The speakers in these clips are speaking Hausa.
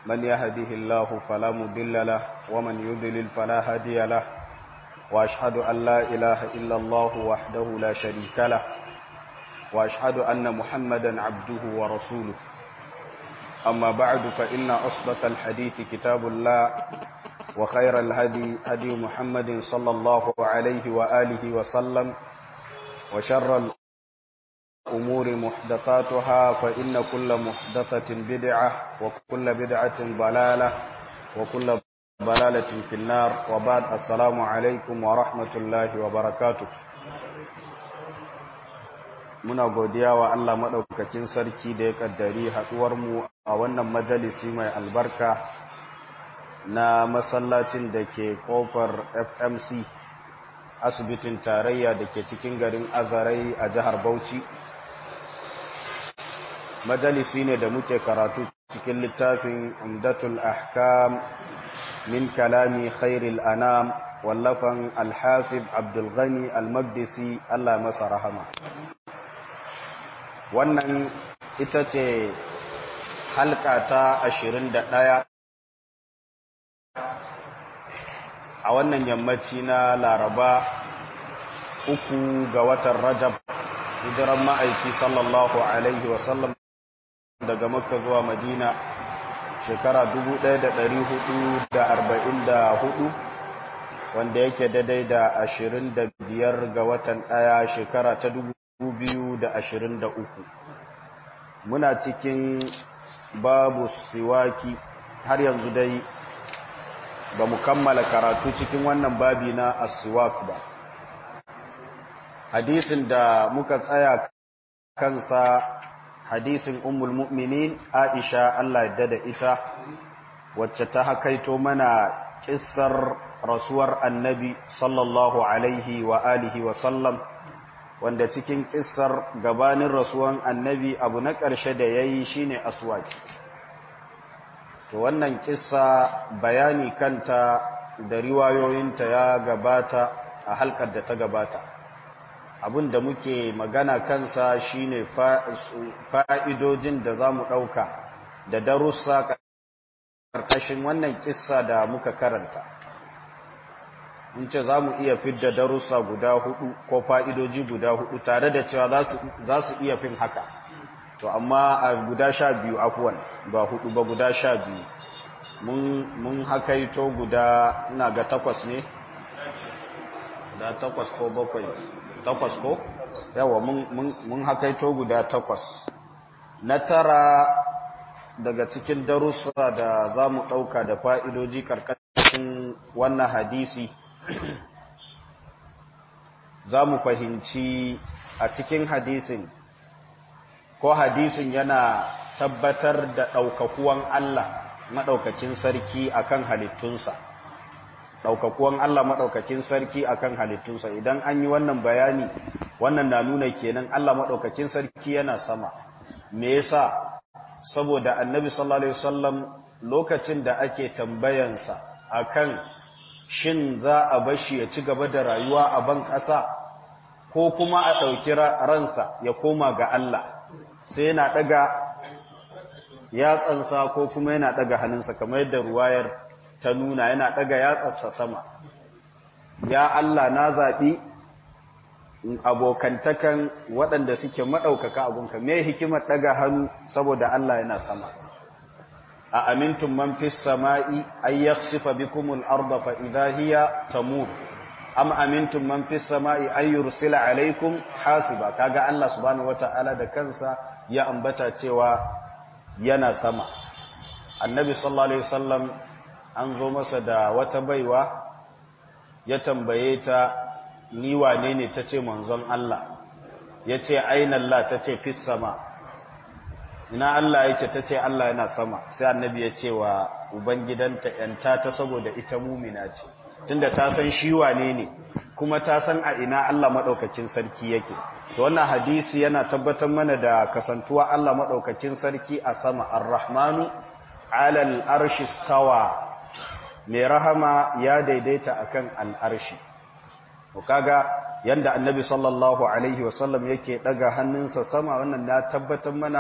من يهده الله فلا مضل له ومن يضلل فلا هادي له وأشهد أن لا إله إلا الله وحده لا شريك له وأشهد أن محمدا عبده ورسوله أما بعد فإن أصدق الحديث كتاب الله وخير الهدي هدي محمد صلى الله عليه وآله وسلم وشر الأمور محدثاتها فإن كل محدثة بدعة وكل بدعة ضلالة وكل ضلالة في النار وبعد السلام عليكم ورحمة الله وبركاته muna godiya wa Allah maɗaukakin sarki da ya ƙaddari haɗuwarmu a wannan majalisi mai albarka na masallacin da ke ƙofar FMC asibitin tarayya da ke cikin garin Azarai a jihar Bauchi. Majalisi ne da muke karatu cikin littafin Umdatul Ahkam min kalami khairil anam wallafan Alhafiz Abdul Ghani Al-Maqdisi Allah masa rahama. wannan ita ce halka ta ashirin da ɗaya a wannan yammaci na laraba uku ga watan rajab hijiran ma'aiki sallallahu alaihi wasallam daga makka zuwa madina shekara hudu, wanda yake daidai da ashirin da biyar ga watan ɗaya shekara ta dubu uku. muna cikin babu siwaki har yanzu dai ba mu kammala karatu cikin wannan babi na asiwak ba hadisin da muka tsaya kansa hadisin ummul mu'minin aisha Allah yadda da ita wacce ta hakaito mana kissar rasuwar annabi sallallahu alaihi wa alihi wa sallam wanda cikin kissar gabanin rasuwan annabi abu na ƙarshe da ya yi shi ne aswaki to wannan kissa bayani kanta da riwayoyinta ya gabata a halkar da ta gabata abin da muke magana kansa shine fa'idojin da za mu ɗauka da darussa ƙarƙashin wannan kissa da muka karanta in ce za mu iya fidda darussa guda hudu ko fa'idoji guda hudu tare da cewa za su iya fin haka to amma a guda sha biyu afuwan ba hudu ba guda sha biyu mun hakaito guda ina ga takwas ne da takwas ko bakwai takwas ko yawa mun hakaito guda takwas na tara daga cikin darussa da za mu ɗauka da fa'idoji karkashin wannan hadisi za mu fahimci a cikin hadisin ko hadisin yana tabbatar da ɗaukakuwan Allah maɗaukakin sarki akan halittunsa ɗaukakuwan Allah maɗaukakin sarki akan halittunsa idan an yi wannan bayani wannan na nuna kenan Allah maɗaukakin sarki yana sama me yasa saboda annabi sallallahu alaihi wasallam lokacin da ake tambayansa akan shin za a bashi ya ci gaba da rayuwa a ban ƙasa ko kuma a ɗauki ransa ya koma ga Allah sai yana ɗaga yatsansa ko kuma yana ɗaga hannunsa kamar yadda ruwayar ta nuna yana ɗaga yatsansa sama ya Allah na zaɓi abokantakan waɗanda suke maɗaukaka abunka me hikimar ɗaga hannu saboda Allah yana sama a amintun man fi sama'i ay yakhsifa bikum al-ardha fa idha hiya tamur am amintun man fi sama'i ay yursila alaykum hasiba kaga Allah subhanahu wata'ala da kansa ya ambata cewa yana sama annabi sallallahu alaihi wasallam an zo masa da wata baiwa ya tambaye ta ni wane ne tace manzon Allah yace aina Allah tace fis sama ina Allah yake ta ce Allah yana sama sai annabi ya ce wa ubangidanta yanta ta saboda ita mumina ce tunda ta san shi wane ne kuma ta san a ina Allah madaukakin sarki yake to wannan hadisi yana tabbatar mana da kasantuwa Allah madaukakin sarki a sama ar-rahmanu ala al-arshi stawa mai rahama ya daidaita akan al-arshi to kaga yanda annabi sallallahu alaihi wasallam yake daga hannunsa sama wannan na tabbatar mana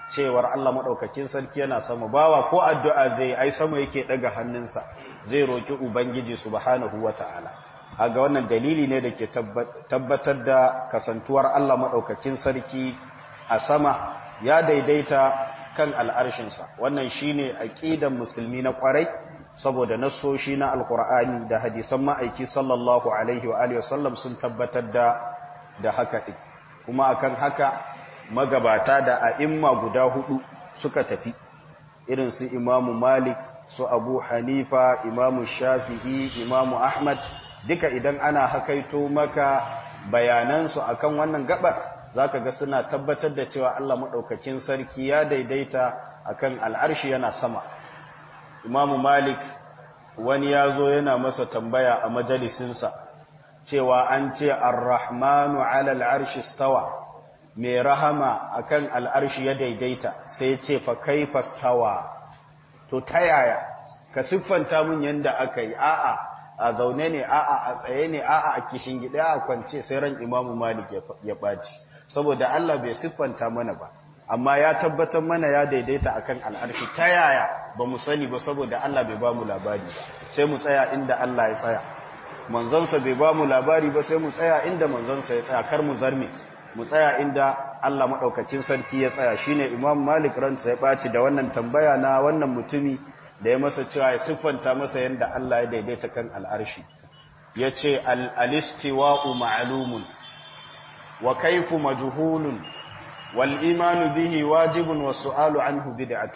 cewar Allah maɗaukakin sarki yana sama bawa ko addu'a zai ai sama yake ɗaga hannunsa zai roƙi Ubangiji subhanahu wa ta'ala. A ga wannan dalili ne da ke tabbatar da kasantuwar Allah maɗaukakin sarki a sama ya daidaita kan al'arshinsa. Wannan shi ne aƙidan musulmi na ƙwarai, saboda nassoshi na Alƙur'ani da hadisan ma'aiki sallallahu Alaihi wa wasallam sun tabbatar da haka ɗin. Kuma akan haka magabata da a'imma guda hudu suka tafi irin su imamu malik su abu hanifa imamu shafi'i imamu ahmad duka idan ana hakaito maka bayanansu akan wannan gabar zaka ga suna tabbatar da cewa Allah madaukakin sarki ya daidaita akan al'arshi yana sama imamu malik wani ya zo yana masa tambaya a majalisinsa cewa an ce ar-rahmanu ala al'arshi stawa mai rahama akan al'arshi ya daidaita sai ce fa kai fastawa to ta yaya ka siffanta mun yanda aka yi a'a a zaune ne a'a a tsaye ne a'a a kishin gida a kwance sai ran imamu malik ya ɓaci saboda Allah bai siffanta mana ba amma ya tabbatar mana ya daidaita akan al'arshi ta yaya ba mu sani ba saboda Allah bai ba mu labari ba sai mu tsaya inda Allah ya tsaya manzonsa bai ba mu labari ba sai mu tsaya inda manzonsa ya tsaya kar mu zarme mu tsaya inda Allah maɗaukacin sarki ya tsaya shine Imam Malik ransa ya ɓaci da wannan tambaya na wannan mutumi da ya masa cewa ya siffanta masa yadda Allah ya daidaita kan al'arshi ya ce al'istiwa'u ma'alumun wa kaifu majuhulun wal imanu bihi wajibun wa su'alu anhu bid'atu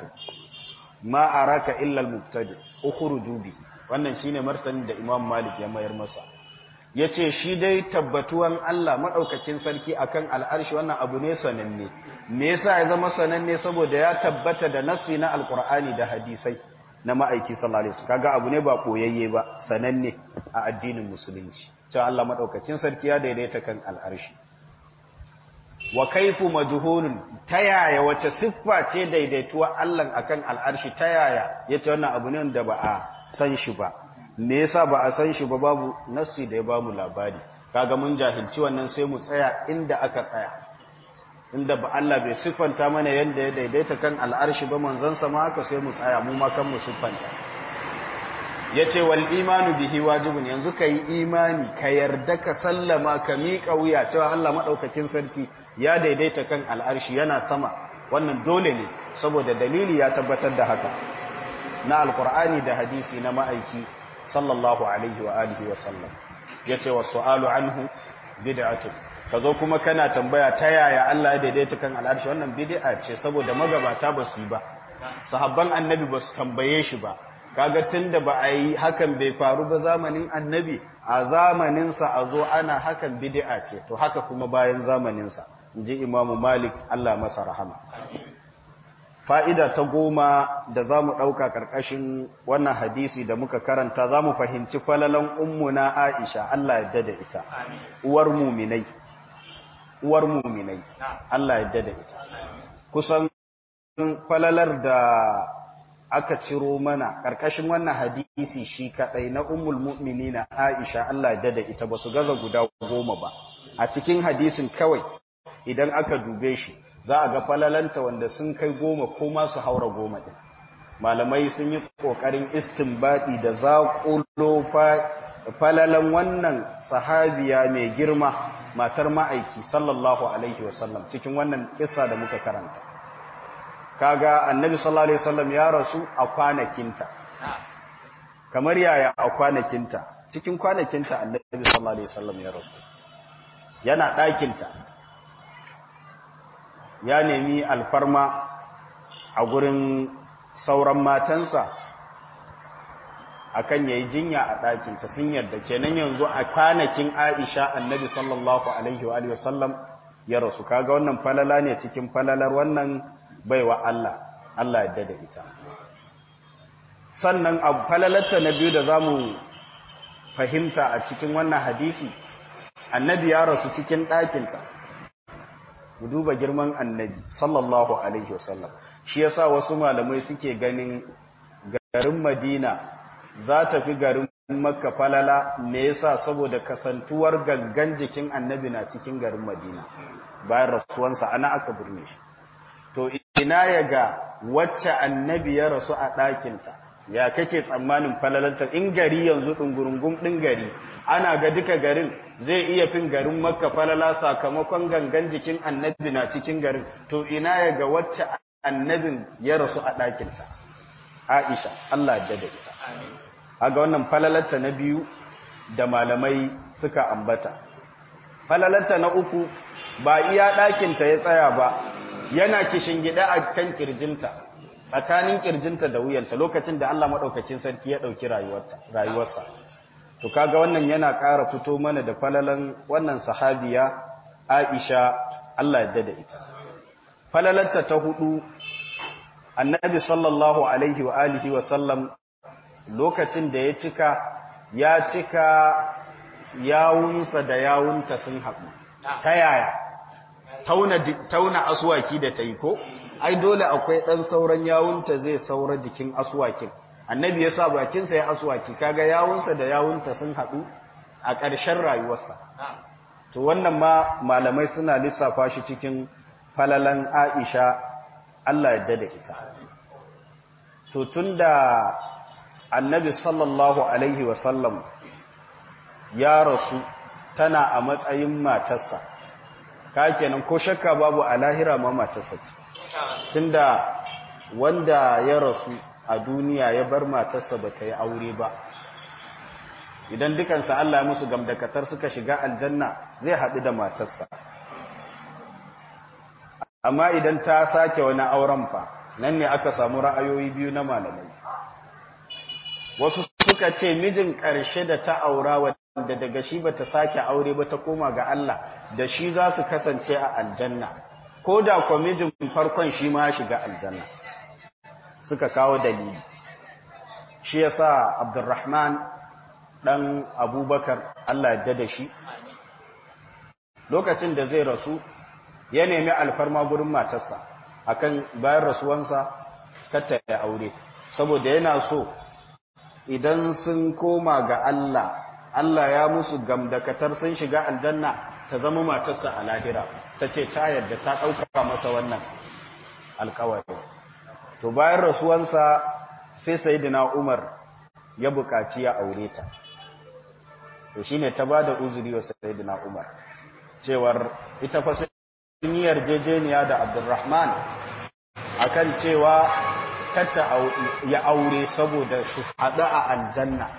ma araka illa al-mubtadi ukhruju bi wannan shine martanin da Imam Malik ya mayar masa ya ce shi dai tabbatuwan Allah maɗaukakin sarki akan al'arshi wannan abu ne sananne me yasa ya zama sananne saboda ya tabbata da nassi na alkur'ani da hadisai na ma'aiki sallallahu alaihi wasallam kaga abu ne ba koyayye ba sananne a addinin musulunci cewa Allah maɗaukakin sarki ya daidaita kan al'arshi wa kaifu majhulun ta yaya wace siffa ce daidaituwa Allah akan al'arshi ta yaya yace wannan abu ne da ba a san shi ba me yasa ba a san shi ba babu nassi da ya bamu labari kaga mun jahilci wannan sai mu tsaya inda aka tsaya inda ba Allah bai siffanta mana yanda ya daidaita kan al'arshi ba manzon sa ma haka sai mu tsaya mu ma kan mu siffanta yace wal imanu bihi wajibun yanzu kai imani ka yarda ka sallama ka miƙa wuya cewa Allah madaukakin sarki ya daidaita kan al'arshi yana sama wannan dole ne saboda dalili ya tabbatar da haka na alqur'ani da hadisi na ma'aiki sallallahu alaihi wa alihi wa sallam yace wa su'alu anhu bid'atun kazo kuma kana tambaya ta yaya Allah ya daidaita kan al'arshi wannan bid'a ce saboda magabata ba su yi ba sahabban annabi ba su tambaye shi ba kaga tunda ba a yi hakan bai faru ba zamanin annabi a zamanin sa a zo ana hakan bid'a ce to haka kuma bayan zamanin sa inji imamu malik Allah masa rahama fa'ida ta goma da za mu ɗauka ƙarƙashin wannan hadisi da muka karanta za mu fahimci falalan ummuna Aisha Allah yadda da ita, uwar muminai, uwar muminai, Allah yadda da ita. Kusan falalar da aka ciro mana ƙarƙashin wannan hadisi shi kaɗai na ummul mu'mini na Aisha Allah yadda da ita ba su gaza guda goma ba. A cikin hadisin kawai idan aka dube shi, za a ga falalanta wanda sun kai goma ko masu haura goma ɗin malamai sun yi ƙoƙarin istinbaɗi da zaƙulo falalan wannan sahabiya mai girma matar ma'aiki sallallahu alaihi wasallam cikin wannan kisa da muka karanta kaga annabi sallallahu alaihi wasallam ya rasu a kwanakinta kamar yaya a kwanakinta cikin kwanakinta annabi sallallahu alaihi wasallam ya rasu yana ɗakinta ya nemi alfarma a gurin sauran matansa akan yayi jinya a ɗakinta sun yarda kenan yanzu a kwanakin Aisha annabi sallallahu alaihi wa alihi wasallam ya rasu kaga wannan falala ne cikin falalar wannan baiwa Allah Allah ya da ita sannan a falalarta na biyu da zamu fahimta a cikin wannan hadisi annabi ya rasu cikin ɗakinta mu duba girman annabi sallallahu alaihi wasallam shi yasa wasu malamai suke ganin garin Madina za ta fi garin Makka falala me yasa saboda kasantuwar gangan jikin annabi na cikin garin Madina bayan rasuwansa ana aka burne shi to ina ya ga wacce annabi ya rasu a ɗakinta ya kake tsammanin falalanta in gari yanzu ɗungurungun ɗin gari ana ga duka garin zai iya fin garin makka falala sakamakon gangan jikin annabi na cikin garin to ina ya ga wacce annabin ya rasu a ɗakinta aisha allah da da ita aga wannan falalanta na biyu da malamai suka ambata falalanta na uku ba iya ɗakinta ya tsaya ba yana kishin gida a kan kirjinta tsakanin kirjinta da wuyanta lokacin da Allah maɗaukacin sarki ya ɗauki rayuwarsa to kaga wannan yana ƙara fito mana da falalan wannan sahabiya Aisha Allah ya da ita falalanta ta hudu annabi sallallahu alaihi wa alihi wa sallam lokacin da ya cika ya cika yawunsa da yawunta sun haɗu ta yaya tauna aswaki da ta yi ko ai dole akwai ɗan sauran yawunta zai saura jikin aswakin annabi ya sa bakinsa ya aswaki kaga yawunsa da yawunta sun haɗu a ƙarshen rayuwarsa to wannan ma malamai suna lissafa shi cikin falalan aisha Allah ya dada ita to tunda annabi sallallahu alaihi wasallam ya rasu tana a matsayin matarsa ka kenan ko shakka babu a lahira ma matarsa ce tunda wanda ya rasu a duniya ya bar matarsa ba ta yi aure ba idan dukansa Allah ya musu gamdakatar suka shiga aljanna zai haɗu da matarsa amma idan ta sake wani auren fa nan ne aka samu ra'ayoyi biyu na malamai wasu suka ce mijin ƙarshe da ta aura wanda daga shi ba ta sake aure ba ta koma ga Allah da shi za su kasance a aljanna ko da kwa mijin farkon shi ma shiga aljanna suka kawo dalili shi ya sa abdurrahman ɗan abubakar Allah ya da shi lokacin da zai rasu ya nemi alfarma gurin matarsa akan bayan rasuwansa kata ya aure saboda yana so idan sun koma ga Allah Allah ya musu gamdakatar sun shiga aljanna ta zama matarsa a lahira ta ce ta yadda ta ɗauka masa wannan alkawari to bayan rasuwansa sai sayidina Umar ya buƙaci ya aure ta to shine ta bada uzuri wa sayidina Umar cewar ita fa sun yi yarjejeniya da Abdurrahman akan cewa kata ya aure saboda su haɗu a aljanna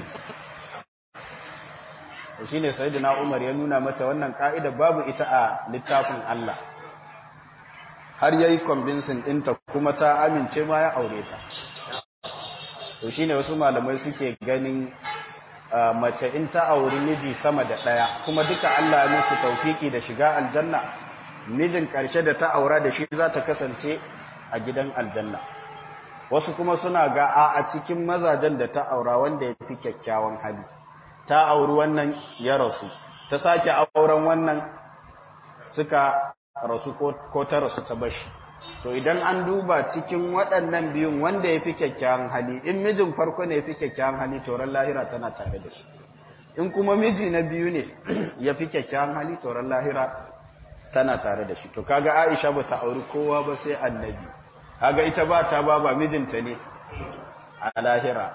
shi ne sayidina umar ya nuna mata wannan ka'ida babu ita a littafin Allah har yayi convincing ɗinta kuma ta amince ma ya aure ta to shi ne wasu malamai suke ganin mace in ta auri miji sama da ɗaya kuma duka Allah musu taufiki da shiga aljanna mijin ƙarshe da ta aura da shi za ta kasance a gidan aljanna wasu kuma suna ga a cikin mazajen da ta aura wanda ya fi kyakkyawan hali ta auri wannan ya rasu ta sake auren wannan suka rasu ko ta rasu ta bashi to idan an duba cikin waɗannan biyun wanda ya fi kyakkyawan hali in mijin farko ne ya fi kyakkyawan hali toron lahira tana tare da shi in kuma miji na biyu ne ya fi kyakkyawan hali toron lahira tana tare da shi to kaga aisha ba ta auri kowa ba sai annabi kaga ita ba ta ba ba mijinta ne a lahira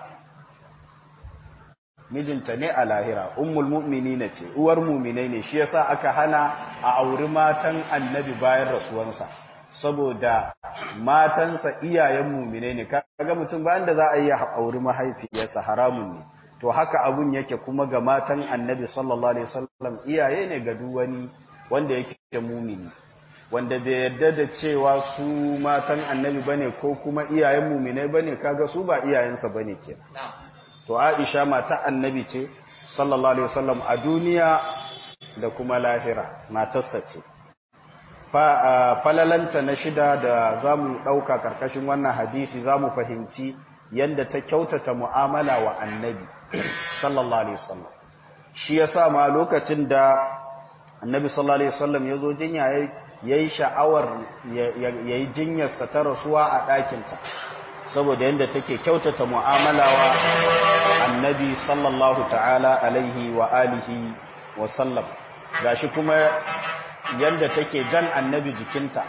mijinta ne a lahira ummul mu'minina ce uwar mu'minai ne shi yasa aka hana a auri matan annabi bayan rasuwansa saboda matansa iyayen mu'minai ne kaga mutum bayan da za a yi auri mahaifiyarsa haramun ne to haka abun yake kuma ga matan annabi sallallahu alaihi wasallam iyaye ne ga duk wani wanda yake mu'mini wanda bai yarda da cewa su matan annabi bane ko kuma iyayen mu'minai bane kaga su ba iyayensa bane kenan to Aisha mata annabi ce sallallahu alaihi wasallam a duniya da kuma lahira matarsa ce falalanta na shida da zamu dauka karkashin wannan hadisi zamu fahimci yanda ta kyautata mu'amala wa annabi sallallahu alaihi wasallam shi yasa ma lokacin da annabi sallallahu alaihi wasallam yazo jinya yayi sha'awar yayi jinyarsa ta rasuwa a ɗakinta saboda yadda take kyautata mu'amala wa annabi sallallahu ta'ala alaihi wa alihi wa sallam gashi kuma yadda take jan annabi jikinta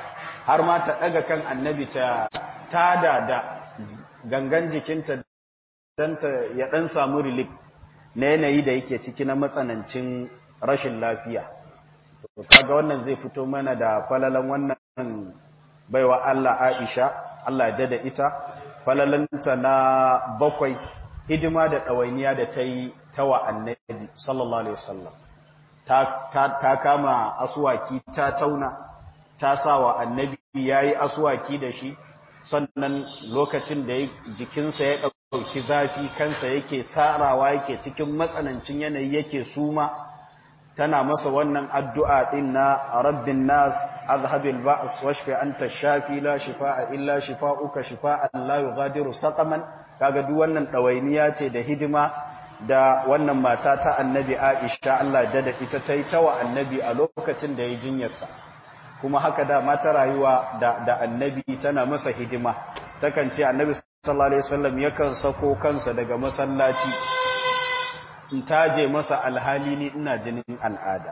har ma ta ɗaga kan annabi ta tada da gangan jikinta don ta ya ɗan samu relief na yanayi da yake ciki na matsanancin rashin lafiya kaga wannan zai fito mana da falalan wannan baiwa Allah Aisha Allah ya da ita falalanta na bakwai hidima da ɗawainiya da ta yi ta wa annabi sallallahu alaihi wasallam ta kama aswaki ta tauna ta sa wa annabi yayi aswaki da shi sannan lokacin da jikinsa ya ɗauki zafi kansa yake sarawa yake cikin matsanancin yanayi yake suma tana masa wannan addu'a ɗin na rabbin nas azhabil ba'as washfi anta shafi la shifa'a illa shifa'uka shifa'an la yughadiru saqaman kaga duk wannan ɗawainiya ce da hidima da wannan mata ta annabi Aisha Allah da da ita ta yi tawa annabi a lokacin da ya jinyarsa kuma haka da mata rayuwa da, da annabi tana masa hidima takan ce annabi sallallahu alaihi wasallam yakan sako kansa daga masallaci in taje masa alhali ni ina jinin al'ada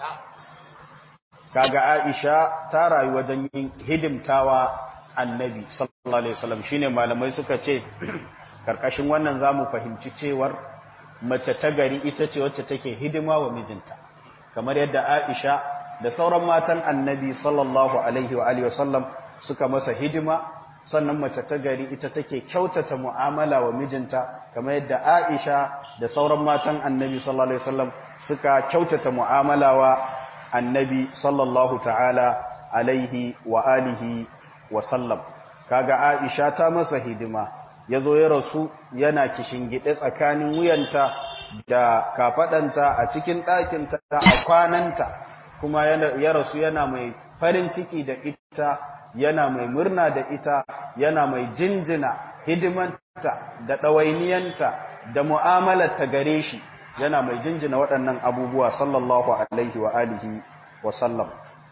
kaga Aisha ta rayu wajen yin hidimtawa annabi sallallahu alaihi wasallam shine malamai suka ce karkashin wannan zamu fahimci cewar mace ta gari ita ce wacce take hidima wa mijinta kamar yadda Aisha da sauran matan annabi sallallahu alaihi wa alihi wasallam suka masa hidima sannan mace ta gari ita take kyautata mu'amala wa mijinta kamar yadda Aisha da sauran matan annabi sallallahu alaihi wasallam suka kyautata mu'amala wa annabi sallallahu ta'ala alaihi wa alihi wa sallam kaga Aisha ta masa hidima yazo ya rasu yana kishingide tsakanin wuyanta da kafadanta a cikin ɗakinta a kwananta kuma ya rasu yana mai farin ciki da ita yana mai murna da ita yana mai jinjina hidimanta da ɗawainiyanta da mu'amalarta gare shi yana mai jinjina waɗannan abubuwa sallallahu alaihi wa alihi wa sallam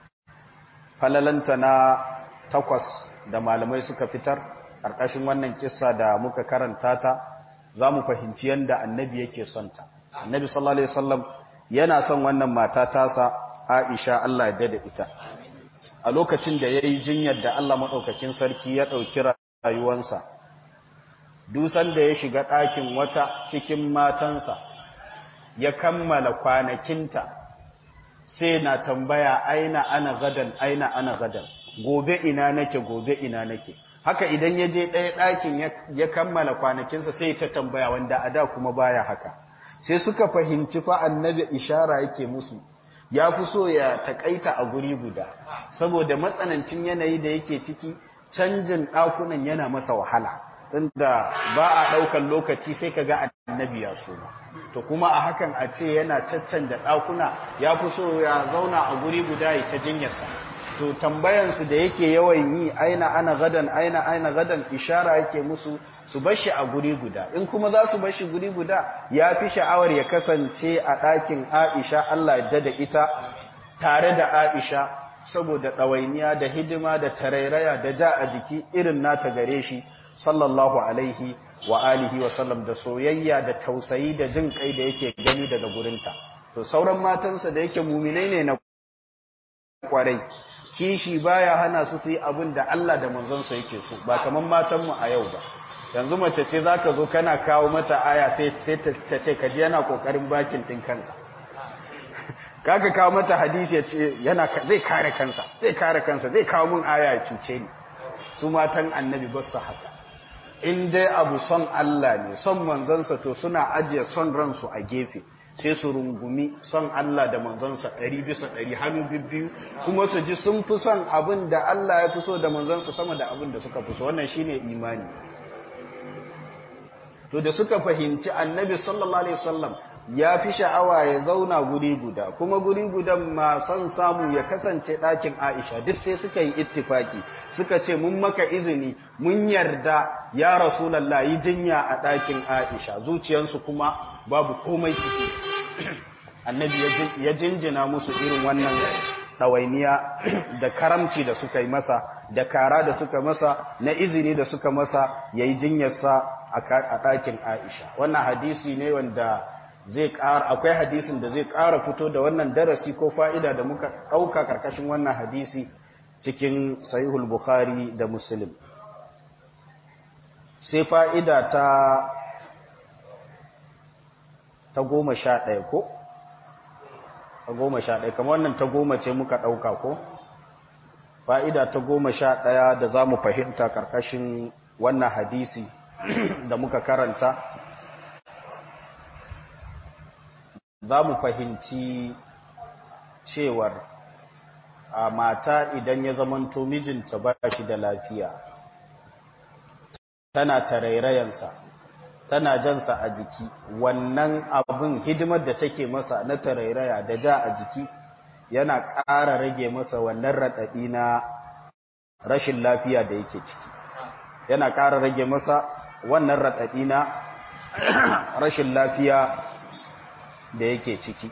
falalanta na takwas da malamai suka fitar ƙarƙashin wannan kissa da muka karanta ta za mu fahimci yadda annabi yake son ta annabi sallallahu alaihi wasallam yana son wannan mata tasa Aisha Allah ya dada ita a lokacin da yayi jinyar da Allah madaukakin sarki ya dauki rayuwansa dusan da ya shiga ɗakin wata cikin matansa ya kammala kwanakinta sai na tambaya aina ana gadan aina ana gadan gobe ina nake gobe ina nake haka idan ya je ɗaya ɗakin ya kammala kwanakinsa sai ta tambaya wanda a da kuma baya haka sai suka fahimci fa annabi ishara yake musu ya fi so ya takaita a guri guda saboda matsanancin yanayi da yake ciki canjin ɗakunan yana masa wahala tunda ba a ɗaukan lokaci sai ka ga annabi ya so to kuma a hakan a ce yana caccanja ɗakuna ya fi so ya zauna a guri guda ya ta jinyarsa to tambayansu da yake yawan yi aina ana gadan aina aina gadan ishara yake musu su bashi a guri guda in kuma za su bashi guri guda ya fi sha'awar ya kasance a ɗakin Aisha Allah ya da ita tare da Aisha saboda ɗawainiya da hidima da tarairaya da ja a jiki irin nata gare shi sallallahu alaihi wa alihi wa sallam da soyayya da tausayi da jin kai da yake gani daga gurinta to sauran matansa da yake muminai ne na kwarai kishi baya hana su su yi abin da Allah da manzonsa yake so ba kaman matanmu a yau ba yanzu mace ce zaka zo kana kawo mata aya sai sai ta ce kaji yana kokarin bakin din kansa kaga kawo mata hadisi yace yana zai kare kansa zai kare kansa zai kawo mun aya ya cuce ni su matan annabi ba su haka in dai abu son Allah ne son manzonsa to suna ajiye son ransu a gefe sai su rungumi son Allah da manzonsa ɗari bisa ɗari hannu bibbiyu kuma su ji sun fi son abin da Allah ya fi so da manzonsa sama da abin da suka fi so wannan shine imani to da suka fahimci annabi sallallahu alaihi wasallam ya fi sha'awa ya zauna guri guda kuma guri gudan ma son samu ya kasance ɗakin Aisha duk sai suka yi ittifaki suka ce mun maka izini mun yarda ya Rasulullah yi jinya a ɗakin Aisha zuciyarsu kuma babu komai ciki annabi ya jinjina musu irin wannan ɗawainiya da karamci da suka yi masa da kara da suka masa na izini da suka masa ya yi jinyarsa a ɗakin Aisha wannan hadisi ne wanda zai ƙara akwai hadisin da zai ƙara fito da wannan darasi ko fa'ida da muka ɗauka ƙarƙashin wannan hadisi cikin sahihul bukhari da muslim sai fa'ida ta ta goma sha ɗaya ko? ta goma sha ɗaya kamar wannan ta goma ce muka ɗauka ko? fa'ida ta goma sha ɗaya da za mu fahimta ƙarƙashin wannan hadisi da muka karanta za mu fahimci cewar a mata idan ya zamanto mijinta ba shi da lafiya tana tarairayansa tana jansa a jiki wannan abin hidimar da take masa na tarairaya da ja a jiki yana ƙara rage masa wannan raɗaɗi na rashin lafiya da yake ciki yana ƙara rage masa wannan raɗaɗi na rashin lafiya da yake ciki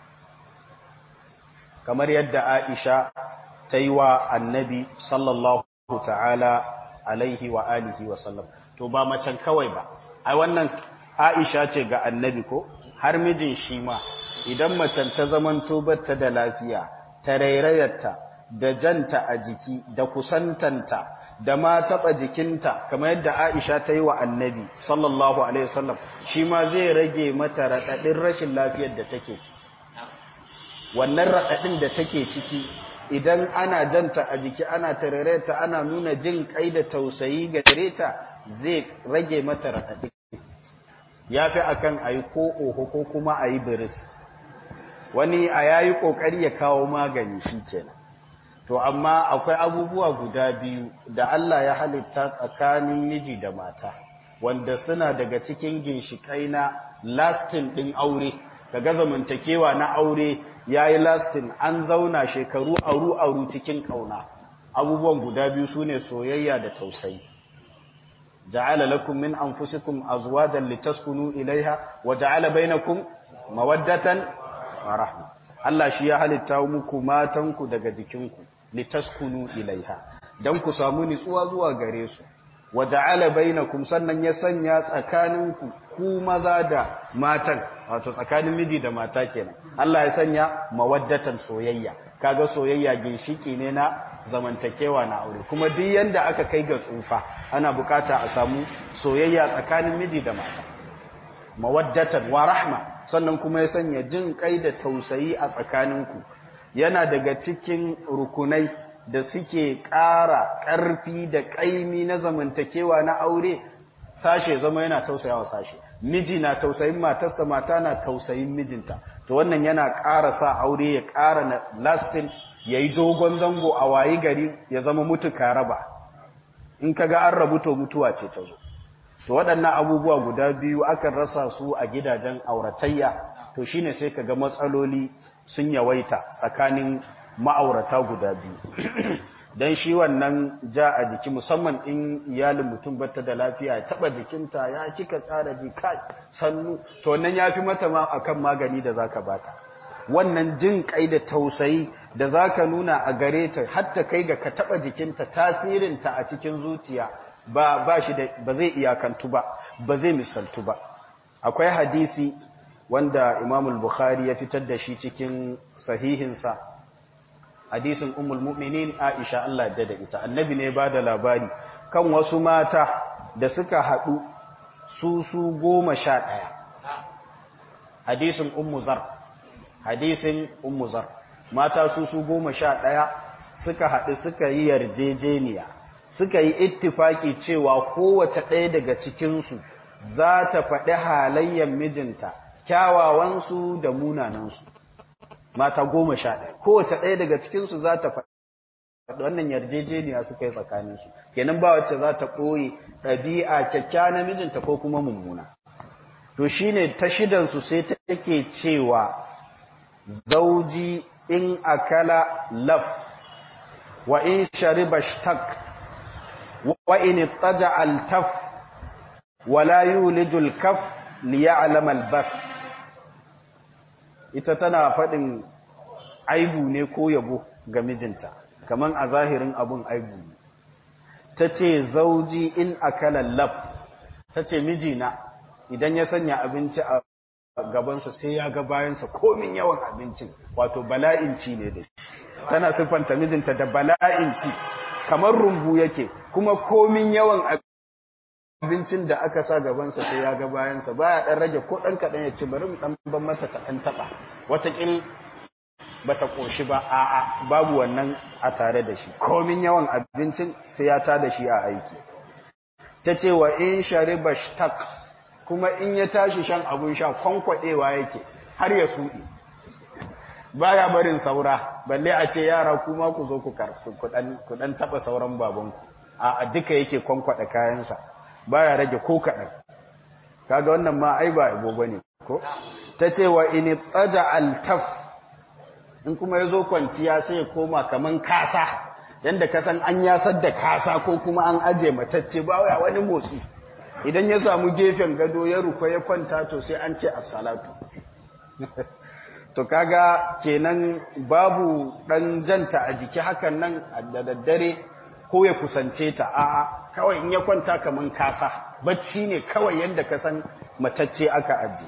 kamar yadda Aisha ta yi wa annabi sallallahu ta'ala alaihi wa alihi wa sallam to ba macen kawai ba ai wannan Aisha ce ga annabi ko har mijin shi ma idan macen ta zamanto batta da lafiya ta rairayarta da janta a jiki da kusantanta da ma taɓa jikinta kamar yadda Aisha ta yi wa annabi sallallahu alaihi wasallam shi ma zai rage mata raɗaɗin rashin lafiyar da take ciki wannan raɗaɗin da take ciki idan ana janta a jiki ana tarareta ana nuna jin kai da tausayi gare ta zai rage mata raɗaɗi ya fi akan a yi ko oho ko kuma a yi biris wani a ya yi ƙoƙari ya kawo magani shi kenan to amma akwai abubuwa guda biyu da Allah ya halitta tsakanin miji da mata wanda suna daga cikin ginshiƙai na lastin ɗin aure kaga zamantakewa na aure ya yi lastin an zauna shekaru aru-aru cikin ƙauna abubuwan guda biyu su ne soyayya da tausayi ja'ala lakum min anfusikum azwajan litaskunu ilaiha wa ja'ala bainakum mawaddatan wa rahma Allah shi ya halitta muku matanku daga jikinku litaskunu ilaiha dan ku samu nitsuwa zuwa gare su wa ja'ala bainakum sannan ya sanya tsakaninku ku maza da matan wato tsakanin miji da mata kenan Allah ya sanya mawaddatan soyayya kaga soyayya ginshiki ne na zamantakewa na aure kuma duk yanda aka kai ga tsufa ana bukata a samu soyayya tsakanin miji da mata mawaddatan wa rahma sannan kuma ya sanya jin kai da tausayi a tsakaninku yana daga cikin rukunai da suke ƙara ƙarfi da ƙaimi na zamantakewa na aure sashe zama yana tausayawa sashe miji na tausayin matarsa mata na tausayin mijinta to wannan yana ƙara sa aure ya ƙara na lastin ya yi dogon zango a wayi gari ya zama mutuka raba in ka ga an rabu to mutuwa ce ta zo to waɗannan abubuwa guda biyu akan rasa su a gidajen auratayya to shine sai ka ga matsaloli sun yawaita tsakanin ma'aurata guda biyu don shi wannan ja a jiki musamman in iyalin mutum bata da lafiya ya taba jikinta ya kika tsara jika sannu to wannan ya fi mata ma akan magani da zaka bata wannan jin kai da tausayi da zaka nuna a gare ta hatta kai ga ka taba jikinta tasirinta a cikin zuciya ba ba shi da ba zai iyakantu ba ba zai misaltu ba akwai hadisi wanda Imam al-Bukhari ya fitar da shi cikin sahihinsa hadisin ummul mu'minin Aisha Allah da ita annabi ne ba da labari kan wasu mata da suka haɗu su su goma sha ɗaya hadisin ummu zar hadisin ummu zar mata su su goma sha ɗaya suka haɗu suka yi yarjejeniya suka yi ittifaki cewa kowace ɗaya daga cikinsu za ta faɗi halayyar mijinta kyawawansu da munanansu mata goma sha ɗaya kowace ɗaya daga cikinsu za ta faɗi wannan yarjejeniya suka yi tsakaninsu kenan ba wacce za ta ɓoye ɗabi'a kyakkyawa na mijinta ko kuma mummuna to shine ta shidansu sai take cewa zauji in akala laf wa in shariba shtak wa in ittaja altaf wa la yulijul kaf liya'lam albath ita tana faɗin aibu ne ko yabo ga mijinta kaman a zahirin abun aibu ne ta ce zauji in akala lab ta ce mijina idan ya sanya abinci a gabansa sai ya ga bayansa komin yawan abincin wato bala'inci ne da shi tana siffanta mijinta da bala'in ci kamar rumbu yake kuma komin yawan abincin da aka sa gabansa sai ya ga bayansa baya dan rage ko dan kadan ya ci bari mu dan ban mata ta dan taba watakil bata koshi ba a'a babu wannan a tare da shi komin yawan abincin sai ya ta da shi a aiki tace wa in shariba shtaq kuma in ya tashi shan abun sha kwankwadewa yake har ya sudi baya barin saura balle a ce yara kuma ku zo ku ku dan taba sauran babanku a duka yake kwankwada kayansa baya rage ko kadan kaga wannan ma ai ba ibo bane ko tace wa in taja altaf in kuma yazo kwanciya sai ya koma kaman kasa yanda kasan an yasar da kasa ko kuma an aje matacce ba wani motsi idan ya samu gefen gado ya rufa ya kwanta to sai an ce assalatu to kaga kenan babu dan janta a jiki hakan nan da daddare ko ya kusance ta a'a kawai in ya kwanta kaman kasa bacci ne kawai yanda ka san matacce aka aji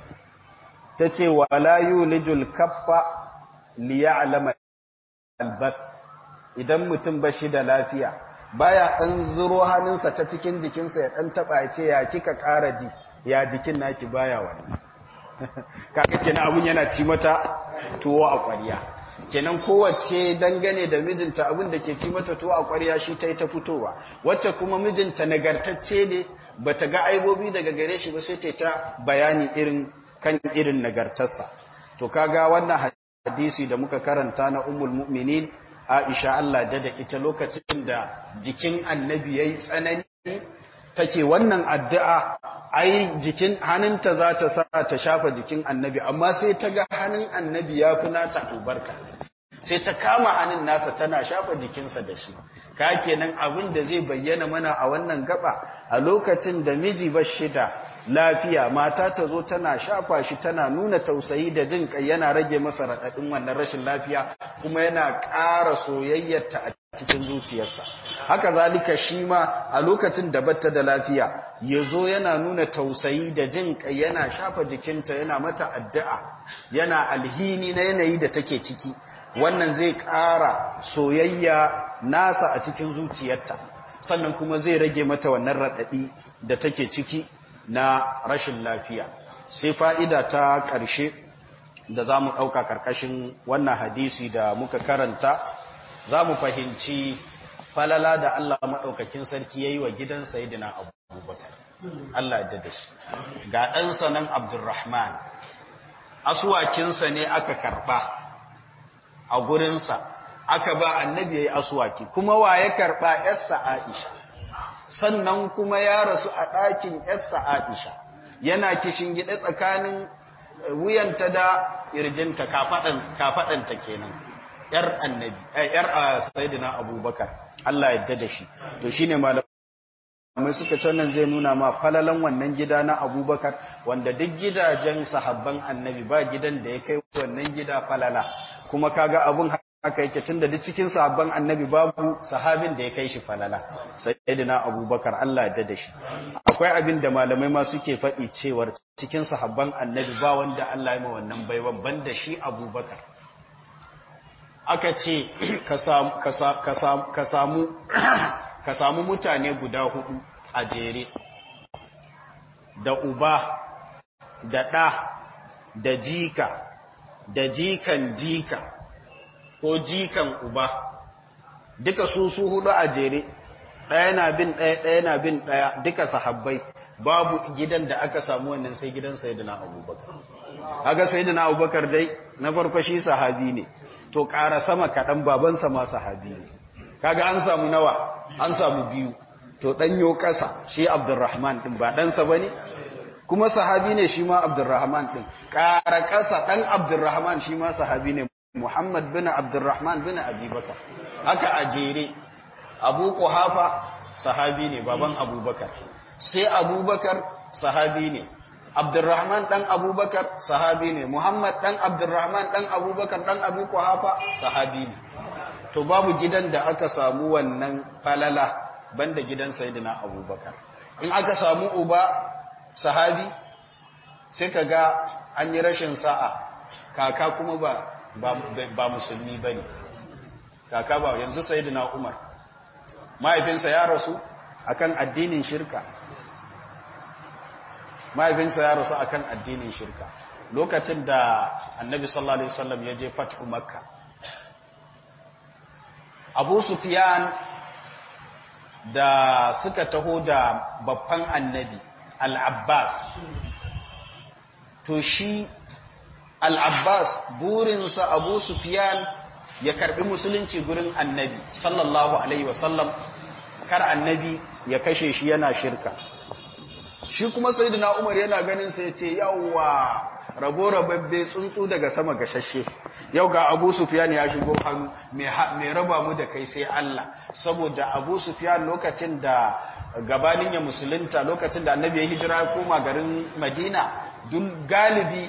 tace wala yulijul kaffa liya'lama albath idan mutum bashi da lafiya baya dan zuro hannunsa ta cikin jikinsa ya dan taba ya ce ya kika ƙara ji ya jikin naki baya wani kaga kenan abun yana ci mata tuwo a ƙwariya kenan kowace dangane da mijinta abin da ke ci mata tuwo a ƙwariya shi ta yi ta fitowa wacce kuma mijinta nagartacce ne bata ga aibobi daga gare shi ba sai ta ta bayani irin kan irin nagartarsa to kaga wannan hadisi da muka karanta na ummul mu'minin Aisha Allah da da ita lokacin da jikin annabi yayi tsanani take wannan addu'a ai jikin hannunta za ta sa ta shafa jikin annabi amma sai ta ga hannun annabi ya fi nata albarka sai ta kama hannun nasa tana shafa jikinsa da shi ka kenan abin da zai bayyana mana a wannan gaba a lokacin da miji ba shida lafiya mata ta zo tana shafa shi tana nuna tausayi da jin kai yana rage masa raɗaɗin wannan rashin lafiya kuma yana ƙara soyayyarta a cikin zuciyarsa haka zalika shi ma a lokacin da batta da lafiya ya zo yana nuna tausayi da jin kai yana shafa jikinta yana mata addu'a yana alhini na yanayi da take ciki wannan zai ƙara soyayya nasa a cikin zuciyarta sannan kuma zai rage mata wannan raɗaɗi da take ciki na rashin lafiya sai fa'ida ta ƙarshe da za mu ɗauka ƙarƙashin wannan hadisi da muka karanta za mu fahimci falala da Allah maɗaukakin sarki ya yi wa gidan Sayyidina Abubakar. Allah ya dada shi. Ga ɗansa nan Abdurrahman, asuwakinsa ne aka karɓa a gurinsa, aka ba annabi ya yi asuwaki, kuma wa ya karɓa ‘yarsa Aisha, sannan kuma ya rasu a ɗakin ‘yarsa Aisha, yana kishin gida tsakanin wuyanta da irjinta kafaɗanta kenan. ‘yar annabi, ‘yar Sayyidina Abubakar, Allah yadda da shi. To shi ne malamai suka nan zai nuna ma falalan wannan gida na Abubakar, wanda duk gidajen sahabban annabi ba gidan da ya kai wannan gida falala. Kuma kaga abun haka yake tun da duk cikin sahabban annabi babu sahabin da ya kai shi falala. Sayyidina Abubakar, Allah yadda da shi. Akwai abin da malamai ma suke faɗi cewar cikin sahabban annabi ba wanda Allah ya ma wannan baiwan banda shi Abubakar. aka ce ka samu mutane guda hudu a jere da uba da ɗa da jika da jikan jika ko jikan uba duka su su hudu a jere ɗaya na bin ɗaya ɗaya na bin ɗaya duka sahabbai babu gidan da aka samu wannan sai gidan sayidina abubakar haka sayidina abubakar dai na farko shi sahabi ne to ƙara sama kaɗan babansa ma sahabi ne kaga an samu nawa an samu biyu to ɗanyo ƙasa shi abdurrahman ɗin ba ɗansa ba ne kuma sahabi ne shi ma abdurrahman ɗin ƙara ƙasa ɗan abdurrahman shi ma sahabi ne muhammad bin abdurrahman bin abubakar haka a jere abu kuhafa sahabi ne baban abubakar sai abubakar sahabi ne Abdurrahman ɗan Abubakar sahabi ne, Muhammad ɗan Abdurrahman ɗan Abubakar ɗan Abu Kuhafa sahabi ne. To babu gidan da aka samu wannan falala banda gidan Sayyidina Abubakar. In aka samu uba sahabi sai ka ga an yi rashin sa'a, kaka kuma ba, ba, ba musulmi ba ne. kaka ba yanzu sayyidina Umar mahaifinsa ya rasu akan addinin shirka mahaifinsa ya rasu akan addinin shirka lokacin da annabi sallallahu alaihi wasallam ya je fathu makka abu sufyan da suka taho da babban annabi al-abbas to shi al-abbas burinsa abu sufyan ya karbi musulunci gurin annabi sallallahu alaihi wasallam kar annabi ya kashe shi yana shirka shi kuma sayyidina umar yana ganin sai ya ce yawwa rabo rababbe tsuntsu daga sama gashashe yau ga abu sufyan ya shigo hannu mai raba mu da kai sai Allah saboda abu sufyan lokacin da gabanin ya musulunta lokacin da annabi ya hijira ya koma garin madina duk galibi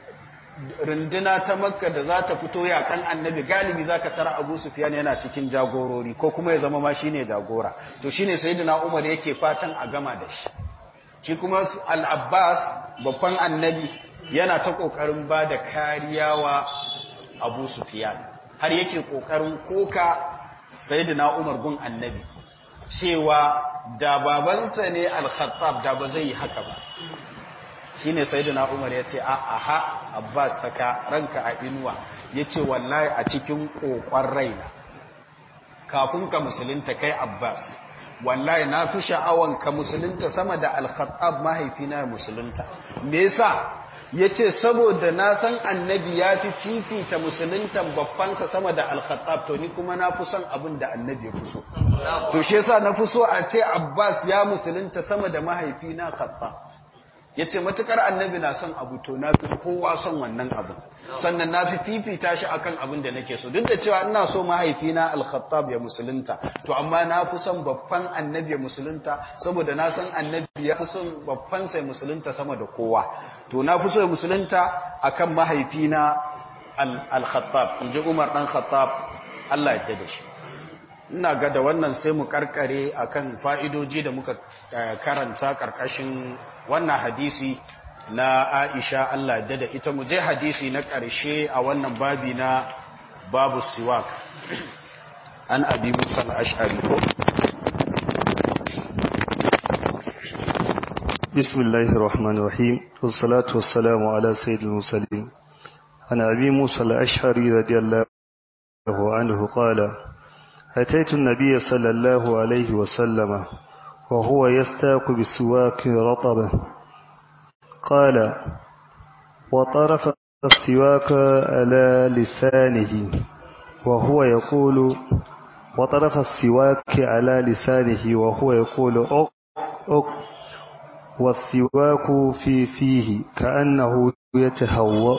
runduna ta makka da za ta fito yakan annabi galibi za ka tara abu sufyan yana cikin jagorori ko kuma ya zama ma shine jagora to shine sayyidina umar yake fatan a gama da shi shi kuma al-abbas babban annabi yana ta kokarin ba da kariya wa abu sufyan har yake kokarin koka sayyidina umar gun annabi cewa da babansa ne al-khattab da ba zai yi haka ba shine sayyidina umar yace a aha abbas saka ranka a inuwa yace wallahi a cikin kokon raina kafin ka musulunta kai abbas wallahi na fi sha'awan ka musulunta sama da al-khattab mahaifina musulunta me yasa yace saboda na san annabi ya fi fifita musuluntan babbansa sama da al-khattab to ni kuma na fi son abin da annabi ya fi so to shi yasa na fi so a ce abbas ya musulunta sama da mahaifina khattab ya ce matukar annabi na son abu to na fi kowa son wannan abu sannan na fi fifita shi akan abin da nake so duk da cewa ina so mahaifina al-khattab ya musulunta to amma na fi son babban annabi ya musulunta saboda na san annabi ya fi son babban sai musulunta sama da kowa to na fi so ya musulunta akan mahaifina al-khattab in ji umar dan khattab Allah ya da shi ina ga da wannan sai mu karkare akan fa'idoji da muka karanta karkashin wannan hadisi na Aisha Allah da da ita mu je hadisi na ƙarshe a wannan babi na babu siwak an abi musa al-ash'ari ko بسم الله الرحمن الرحيم والصلاة والسلام على سيد المرسلين عن أبي موسى الأشعري رضي الله عنه قال أتيت النبي صلى الله عليه وسلم وهو يستاق بسواك رطبة قال وطرف السواك على لسانه وهو يقول وطرف السواك على لسانه وهو يقول أق أق والسواك في فيه كأنه يتهوأ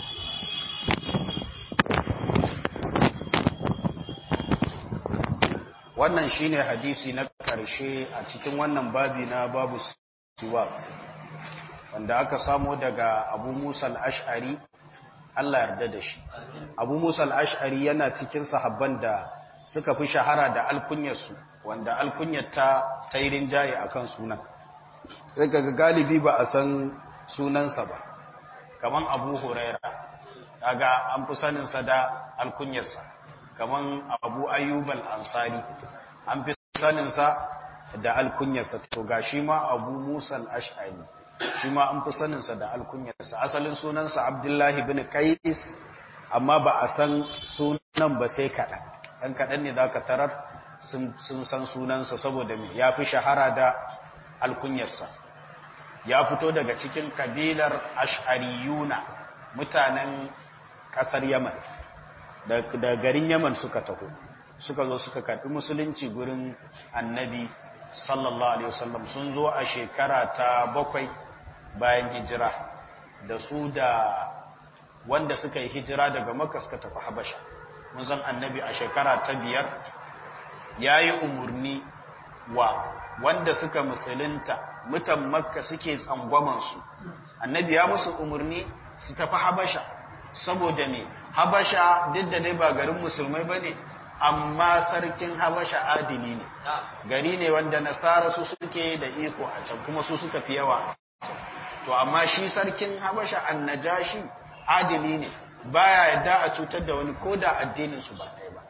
wannan shine hadisi na ƙarshe a cikin wannan babi na babu siwak wanda aka samo daga abu musa al'ash'ari Allah yarda da shi abu musa al'ash'ari yana cikin sahabban da suka fi shahara da alkunyarsu wanda alkunyar ta tairin jaye a kan sunan sai ga galibi ba a san sunansa ba kaman abu huraira kaga an fi saninsa da alkunyarsa kaman abu ayyubal ansari an fi saninsa da alkunyarsa to ga shi ma abu musa al'ash'ari shi ma an fi saninsa da alkunyarsa asalin sunansa abdullahi bin qais amma ba a san sunan ba sai kaɗan ɗan kaɗan ne za ka tarar sun san sunansa saboda ya fi shahara da alkunyarsa ya fito daga cikin kabilar ash'ariyuna mutanen ƙasar yaman da garin yaman suka taho suka zo suka karɓi musulunci gurin annabi sallallahu alaihi wasallam sun zo a shekara ta bakwai bayan hijira da su da wanda suka yi hijira daga makka suka tafi habasha mun san annabi a shekara ta biyar ya yi umarni wa wanda suka musulunta mutan makka suke tsangwamansu annabi ya musu umarni su tafi habasha saboda ne habasha duk da dai ba garin musulmai ba ne amma sarkin habasha adili ne gari ne wanda nasara su suke da iko a can kuma su suka fi yawa to amma shi sarkin habasha annajashi adili ne baya yadda a cutar da wani ko da addinin su ba ɗaya ba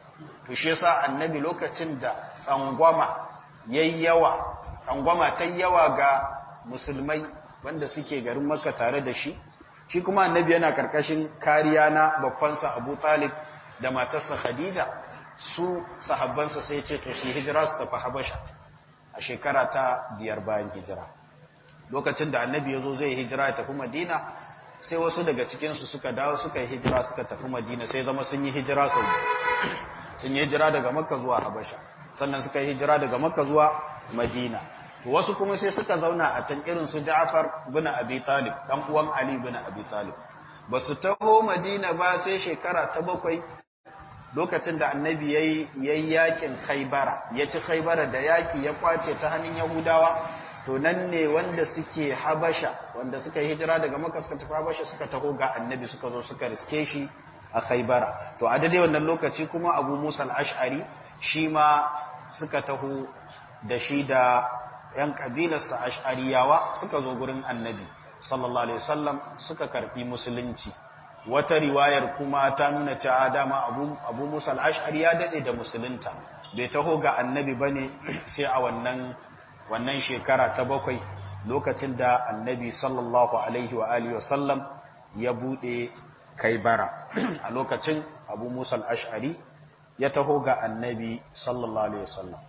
to shi yasa annabi lokacin da tsangwama yayi yawa tsangwama ta yawa ga musulmai wanda suke garin makka tare da shi shi kuma annabi yana karkashin kariya na babbansa abu talib da matarsa khadija su sahabbansa sai ce to shi hijira su tafi habasha a shekara ta biyar bayan hijira lokacin da annabi ya zo zai hijira ya tafi madina sai wasu daga cikinsu suka dawo suka yi hijira suka tafi madina sai zama sun yi hijira sau sun yi hijira daga makka zuwa habasha sannan suka yi hijira daga makka zuwa madina to wasu kuma sai suka zauna a can irin su ja'far bin abi talib dan uwan ali bin abi talib ba su taho madina ba sai shekara ta bakwai lokacin da annabi yayi yayi yakin khaybara ya ci khaybara da yaki ya kwace ta hannun yahudawa to nan ne wanda suke habasha wanda suka yi hijira daga makka suka tafi habasha suka taho ga annabi suka zo suka riske shi a khaybara to a daidai wannan lokaci kuma abu musa al-ash'ari shi ma suka taho da shi da yan kabilarsa ash'ariyawa suka zo gurin annabi sallallahu alaihi wasallam suka karbi musulunci wata riwayar kuma ta nuna cewa dama abu, abu musa al-ash'ari ya dade da musulunta bai taho ga annabi bane sai a wannan wannan shekara ta bakwai lokacin da annabi sallallahu alaihi wa alihi wasallam ya bude kaibara a lokacin abu musa al-ash'ari ya taho ga annabi sallallahu alaihi wasallam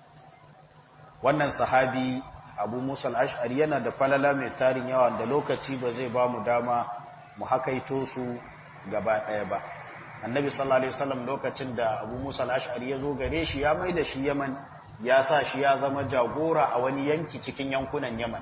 wannan sahabi abu musa al-ash'ari yana da falala mai tarin yawa da lokaci ba zai ba mu dama mu hakaito su gaba ɗaya ba annabi sallallahu alaihi wasallam lokacin da abu musa al-ash'ari ya zo gare shi ya mai da shi yaman ya sa shi ya zama jagora a wani yanki cikin yankunan yaman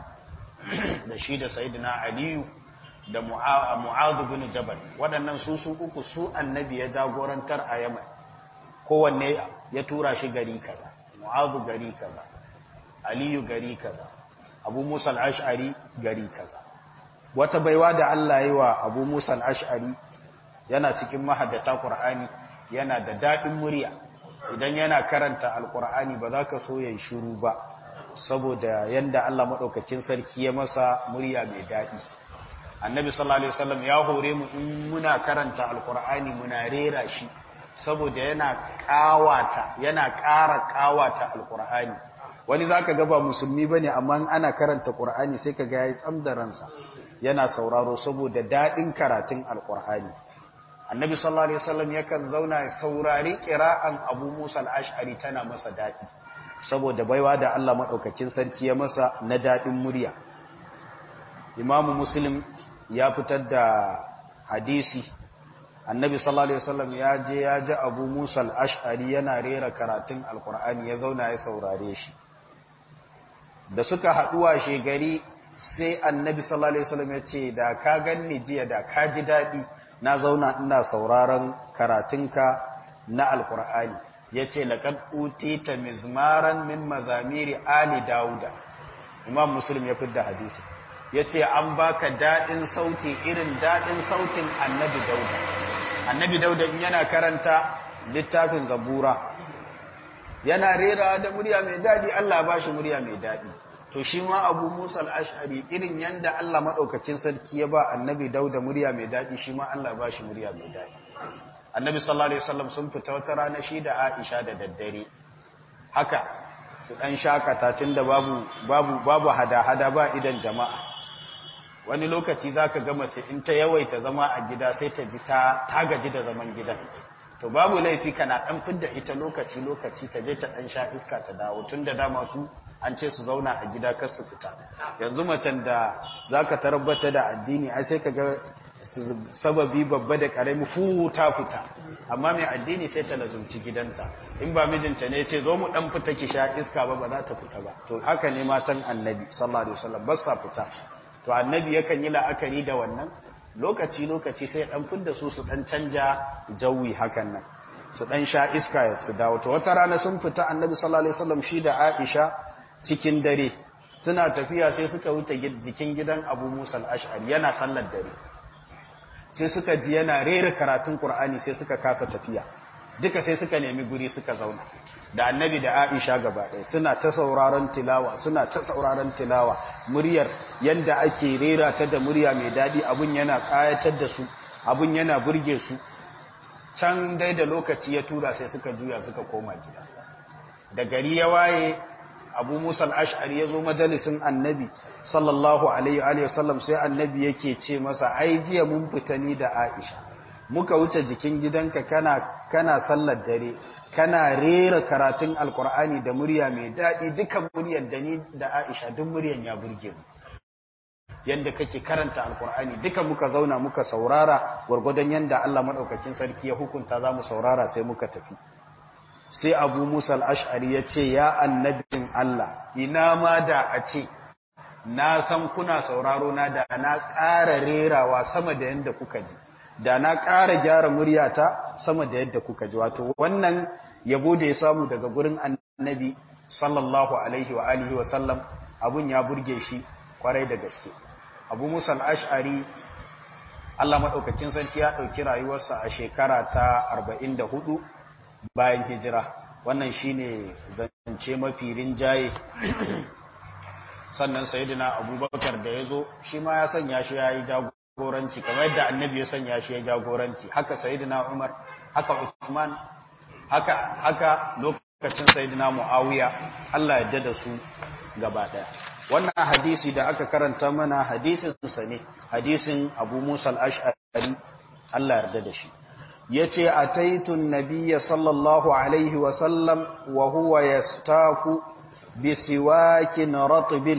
da shi da sayyidina aliyu da mu'adhu bin jabal waɗannan su su uku su annabi ya jagorantar a yaman kowanne ya tura shi gari kaza mu'adhu gari kaza aliyu gari kaza abu musa al-ash'ari gari kaza wata baiwa da Allah yi wa abu musa al-ash'ari yana cikin mahaddata qur'ani yana da dadin murya idan yana karanta alqur'ani ba za ka so yayi shiru ba saboda yanda Allah madaukakin sarki ya masa murya mai dadi annabi sallallahu alaihi wasallam ya hore mu in muna karanta alqur'ani muna rera shi saboda yana kawata yana ƙara kawata alqur'ani wani zaka ga ba musulmi bane amma ana karanta qur'ani sai kaga yayi tsamdaransa yana sauraro saboda dadin karatun alqur'ani annabi sallallahu alaihi wasallam yakan zauna ya saurari qira'an abu musa al-ash'ari tana masa dadi saboda baiwa da Allah madaukakin sarki ya masa na dadin murya imamu muslim ya fitar da hadisi annabi sallallahu alaihi wasallam ya je ya ji abu musa al-ash'ari yana rera karatun alqur'ani ya zauna ya saurare shi da suka haduwa shegari sai annabi sallallahu alaihi wasallam ya ce da ka ganni jiya da ka ji dadi na zauna ina sauraron karatunka na alqur'ani yace laqad utita mizmaran min mazamiri ali dauda imam muslim ya fitar hadisi yace an baka dadin sauti irin dadin sautin annabi dauda annabi dauda in yana karanta littafin zabura yana rera da murya mai dadi Allah ba shi murya mai dadi to shi ma abu musa al-ash'ari irin yanda Allah madaukakin sarki ya ba annabi dauda murya mai dadi shi ma Allah ba shi murya mai dadi annabi sallallahu alaihi wasallam sun fita wata rana shi da Aisha da daddare haka su dan shakata tunda babu babu babu hada-hada ba idan jama'a wani lokaci zaka ga mace in ta yawaita zama a gida sai ta ji ta ta gaji da zaman gidan to babu laifi kana dan fidda ita lokaci lokaci ta je ta dan sha iska ta dawo tunda dama su an ce su zauna a gida kar su fita yanzu macen da zaka tarbata da addini ai sai kaga sababi babba da karami fu ta fita amma mai addini sai ta lazumci gidanta in ba mijinta ne ce zo mu dan fita ki sha iska ba ba za ta fita ba to haka ne matan annabi sallallahu alaihi wasallam ba sa fita to annabi yakan yi la'akari da wannan lokaci lokaci sai dan fidda su su dan canja jawi hakan nan su dan sha iska su dawo to wata rana sun fita annabi sallallahu alaihi wasallam shi da Aisha cikin dare suna tafiya sai suka wuce jikin gidan Abu Musa al-Ash'ari yana sallar dare sai suka ji yana rera karatun Qur'ani sai suka kasa tafiya duka sai suka nemi guri suka zauna da annabi da Aisha gaba ɗaya suna ta sauraron tilawa suna ta sauraron tilawa muryar yanda ake rera ta da murya mai daɗi abun yana ƙayatar da su abun yana burge su can dai da lokaci ya tura sai suka juya suka koma gida da gari ya waye abu musa al'ash'ari ya zo majalisin annabi sallallahu alaihi wa sallam sai annabi yake ce masa ai jiya mun fita ni da aisha muka wuce jikin gidanka kana kana sallar dare kana rera karatun alkur'ani da murya mai daɗi dukan muryar da ni da aisha duk muryar ya burge mu yadda kake karanta alkur'ani duka muka zauna muka saurara gwargwadon yadda Allah maɗaukakin sarki ya hukunta za mu saurara sai muka tafi sai abu musa al'ash'ari ya ce ya annabin Allah ina ma da a ce na san kuna sauraro na da na ƙara rerawa sama da yadda kuka ji da na ƙara gyara muryata sama da yadda kuka ji wato wannan yabo da ya samu daga gurin annabi sallallahu alaihi wa alihi wa sallam abun ya burge shi kwarai da gaske abu musa al'ash'ari Allah maɗaukacin sarki ya ɗauki rayuwarsa a shekara ta 44 bayan hijira wannan shine zance mafi rinjaye sannan sayidina abubakar da ya zo shi ma ya sanya shi ya yi jagoranci kamar yadda annabi ya sanya shi ya jagoranci haka sayidina umar haka usman haka haka lokacin sayidina muawiya Allah ya da su gaba daya wannan hadisi da aka karanta mana hadisin sa ne hadisin abu musa al-ash'ari Allah ya da shi yace ataitu an-nabiyya sallallahu alaihi wa sallam wa huwa yastaku bisiwakin ratibin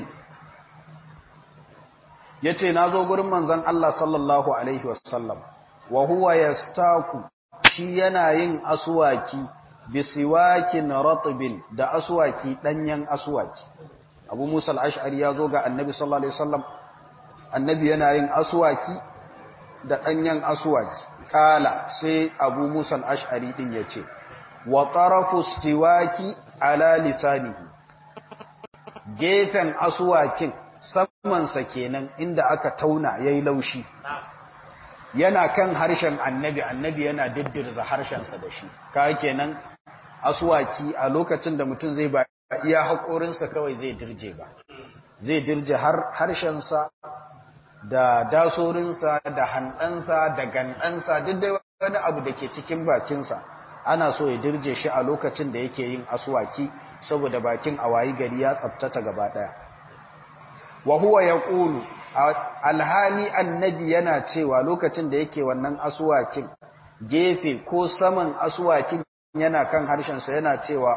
ya ce na zo gurin manzan Allah sallallahu Alaihi wasallam wa huwa ya staku shi yana yin asuwaki bisiwakin ratibin da asuwaki ɗanyen asuwaki abu musa al'ash'ari ya zo ga annabi sallallahu Alaihi wasallam annabi yana yin asuwaki da ɗanyen asuwaki ƙala sai abu musa al'ash'ari ɗin ya ce wa ƙarafu siwaki ala lisanihi gefen asuwakin samansa kenan inda aka tauna ya yi laushi yana kan harshen annabi annabi yana diddirza harshensa da shi ka kenan asuwaki a lokacin da mutum zai ba iya haƙorinsa kawai zai dirje ba zai dirje har harshensa da dasorinsa da hanɗansa da ganɗansa duk da wani abu da ke cikin bakinsa ana so ya dirje shi a lokacin da yake yin asuwaki saboda bakin awayi gari ya tsabtata gaba daya wa huwa yaqulu alhali annabi yana cewa lokacin da yake wannan asuwakin gefe ko saman asuwakin yana kan harshen sa yana cewa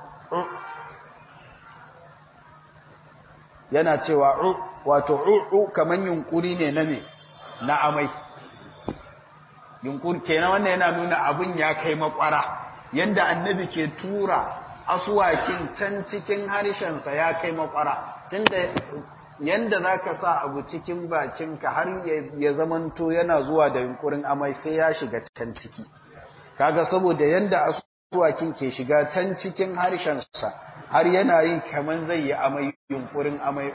yana cewa wato u kaman yunkuri ne na me na amai yunkuri kenan wannan yana nuna abun ya kai makwara yanda annabi ke tura asuwakin can cikin harshensa ya kai makwara tunda yanda za ka sa abu cikin bakinka har ya zamanto yana zuwa da yunkurin amai sai ya shiga can ciki kaga saboda yanda asuwakin ke shiga can cikin harshensa har yana yin kaman zai yi amai yunkurin amai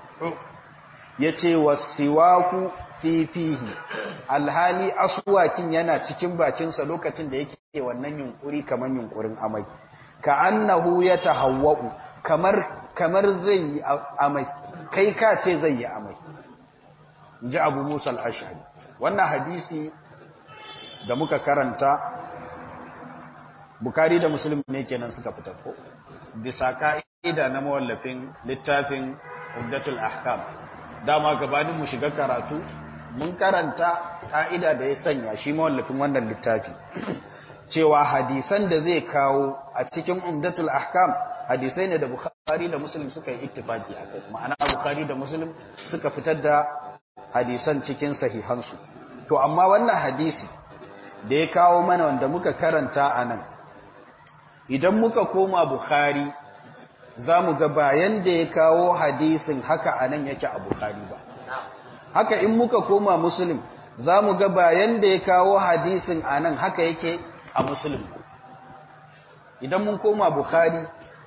ya ce wasiwaku fifihi alhali asuwakin yana cikin bakinsa lokacin da yake wannan yunkuri kaman yunkurin amai ka annahu ya tahawwa'u kamar kamar zai yi amai kai ka ce zai yi amai ji abu musa al-ashari wannan hadisi da muka karanta bukari da muslim ne kenan suka fitar ko bisa ka'ida na mawallafin littafin umdatul ahkam dama gabanin mu shiga karatu mun karanta ka'ida da ya sanya shi mawallafin wannan littafi cewa hadisan da zai kawo a cikin umdatul ahkam hadisai ne da bukhari da muslim suka yi ittifaki a kai ma'ana bukhari da muslim suka fitar da hadisan cikin sahihansu to amma wannan hadisi da ya kawo mana wanda muka karanta a nan idan muka koma bukhari za mu ga bayan da ya kawo hadisin haka a nan yake a bukhari ba haka in muka koma muslim za mu ga bayan da ya kawo hadisin a nan haka yake a musulun idan mun koma bukhari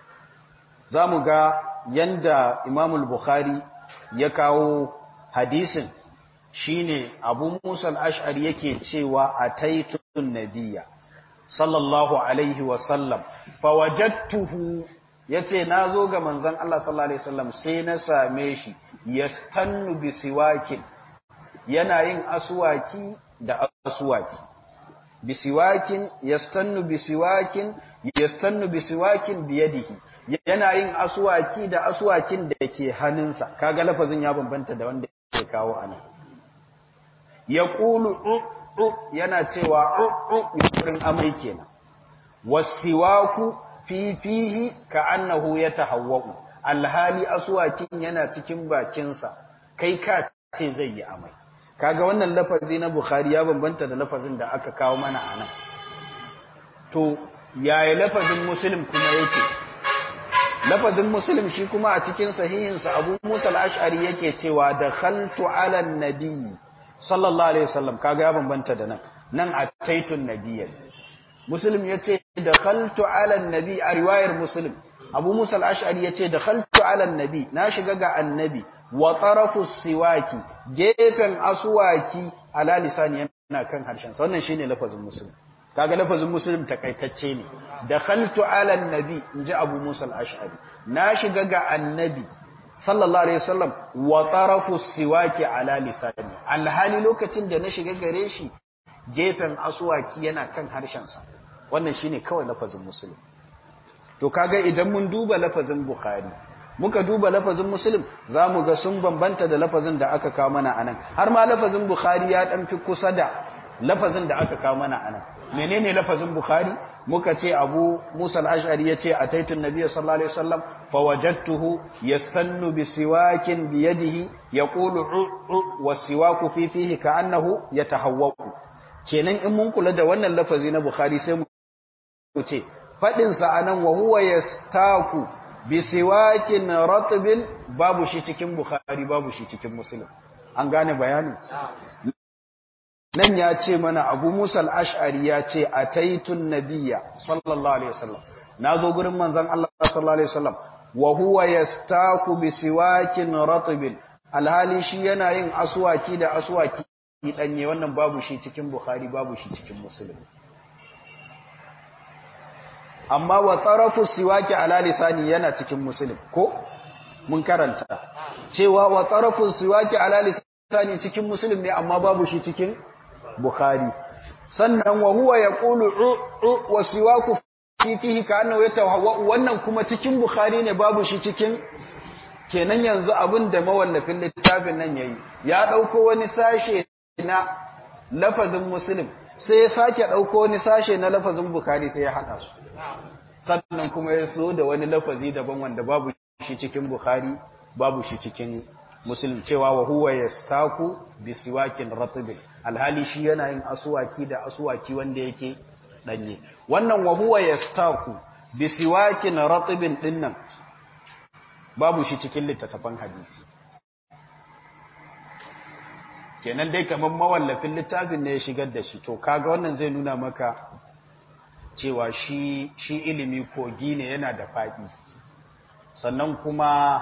za mu ga yanda imamul bukhari ya kawo hadisin shine abu musa al'ash'ari yake cewa a taitun nabiya sallallahu alaihi wasallam fawajattuhu ya ce na zo ga manzan Allah sallallahu alaihi wasallam sai na same shi ya stannu bisiwakin yana yin asuwaki da asuwaki bisiwakin yastannu bisiwakin yastannu bisiwakin biyadihi yana yin aswaki da aswakin da ke hannunsa kaga lafazin ya bambanta da wanda ke kawo anan yaqulu yana cewa yurin amai kenan wasiwaku fi fihi ka'annahu yatahawwa'u alhali aswakin yana cikin bakinsa kai ka ce zai yi amai kaga wannan lafazi na bukhari ya bambanta da lafazin da aka kawo mana anan to yaya lafazin muslim kuma yake lafazin muslim shi kuma a cikin sahihinsa abu musa al-ash'ari yake cewa dakhaltu ala an-nabi sallallahu alaihi wasallam kaga ya bambanta da nan nan ataitun nabiyyan muslim yace dakhaltu ala an-nabi a riwayar muslim abu musa al-ash'ari yace dakhaltu ala an-nabi na shiga ga annabi wa tarafu siwaki gefen aswaki ala lisani yana kan harshen sa wannan shine lafazin muslim kaga lafazin muslim takaitacce ne dakhaltu ala an-nabi inji abu musa al-ash'ari na shiga ga annabi sallallahu alaihi wasallam wa tarafu siwaki ala lisani alhali lokacin da na shiga gare shi gefen aswaki yana kan harshen sa wannan shine kawai lafazin muslim to kaga idan mun duba lafazin bukhari muka duba lafazin muslim zamu ga sun bambanta da lafazin da aka kawo mana anan har ma lafazin bukhari ya dan fi kusa da lafazin da aka kawo mana anan menene lafazin bukhari muka ce abu musa al-ash'ari yace ataitu an-nabiy sallallahu alaihi wasallam fawajadtuhu yastannu bisiwakin biyadihi yaqulu wasiwaku fi fihi ka'annahu yatahawwaqu kenan in mun kula da wannan lafazi na bukhari sai mu ce fadin sa anan wa huwa yastaku bisiwakin ratbin babu shi cikin bukhari babu shi cikin muslim an gane bayanin nan ya ce mana abu musa al'ash'ari ya ce a taitun nabiya sallallahu alaihi wasallam na zo gurin manzan Allah sallallahu alaihi wasallam wa huwa ya staku bi siwakin ratibin alhali shi yana yin aswaki da aswaki ɗanye wannan babu shi cikin bukhari babu shi cikin musulun amma wa tarafu siwaki ala lisani yana cikin musulun ko mun karanta cewa wa tarafu siwaki ala lisani cikin musulun ne amma babu shi cikin Bukhari sannan wa huwa yaqulu u wa siwaku fi fihi ka'annahu yatawahwa wannan kuma cikin Bukhari ne babu shi cikin kenan yanzu abin da mawallafin littafin nan yayi ya dauko wani sashe na lafazin Muslim sai ya sake dauko wani sashe na lafazin Bukhari sai ya hada su sannan kuma ya so da wani lafazi daban wanda babu shi cikin Bukhari babu shi cikin Muslim cewa wa huwa yastaku bisiwakin ratibin alhali shi yana yin asuwaki da asuwaki wanda yake danye wannan wa huwa yastaku bisiwakin ratibin dinnan babu shi cikin littattafan hadisi kenan dai kamar mawallafin littafin ne ya shigar da shi to kaga wannan zai nuna maka cewa shi shi ilimi kogi ne yana da faɗi sannan kuma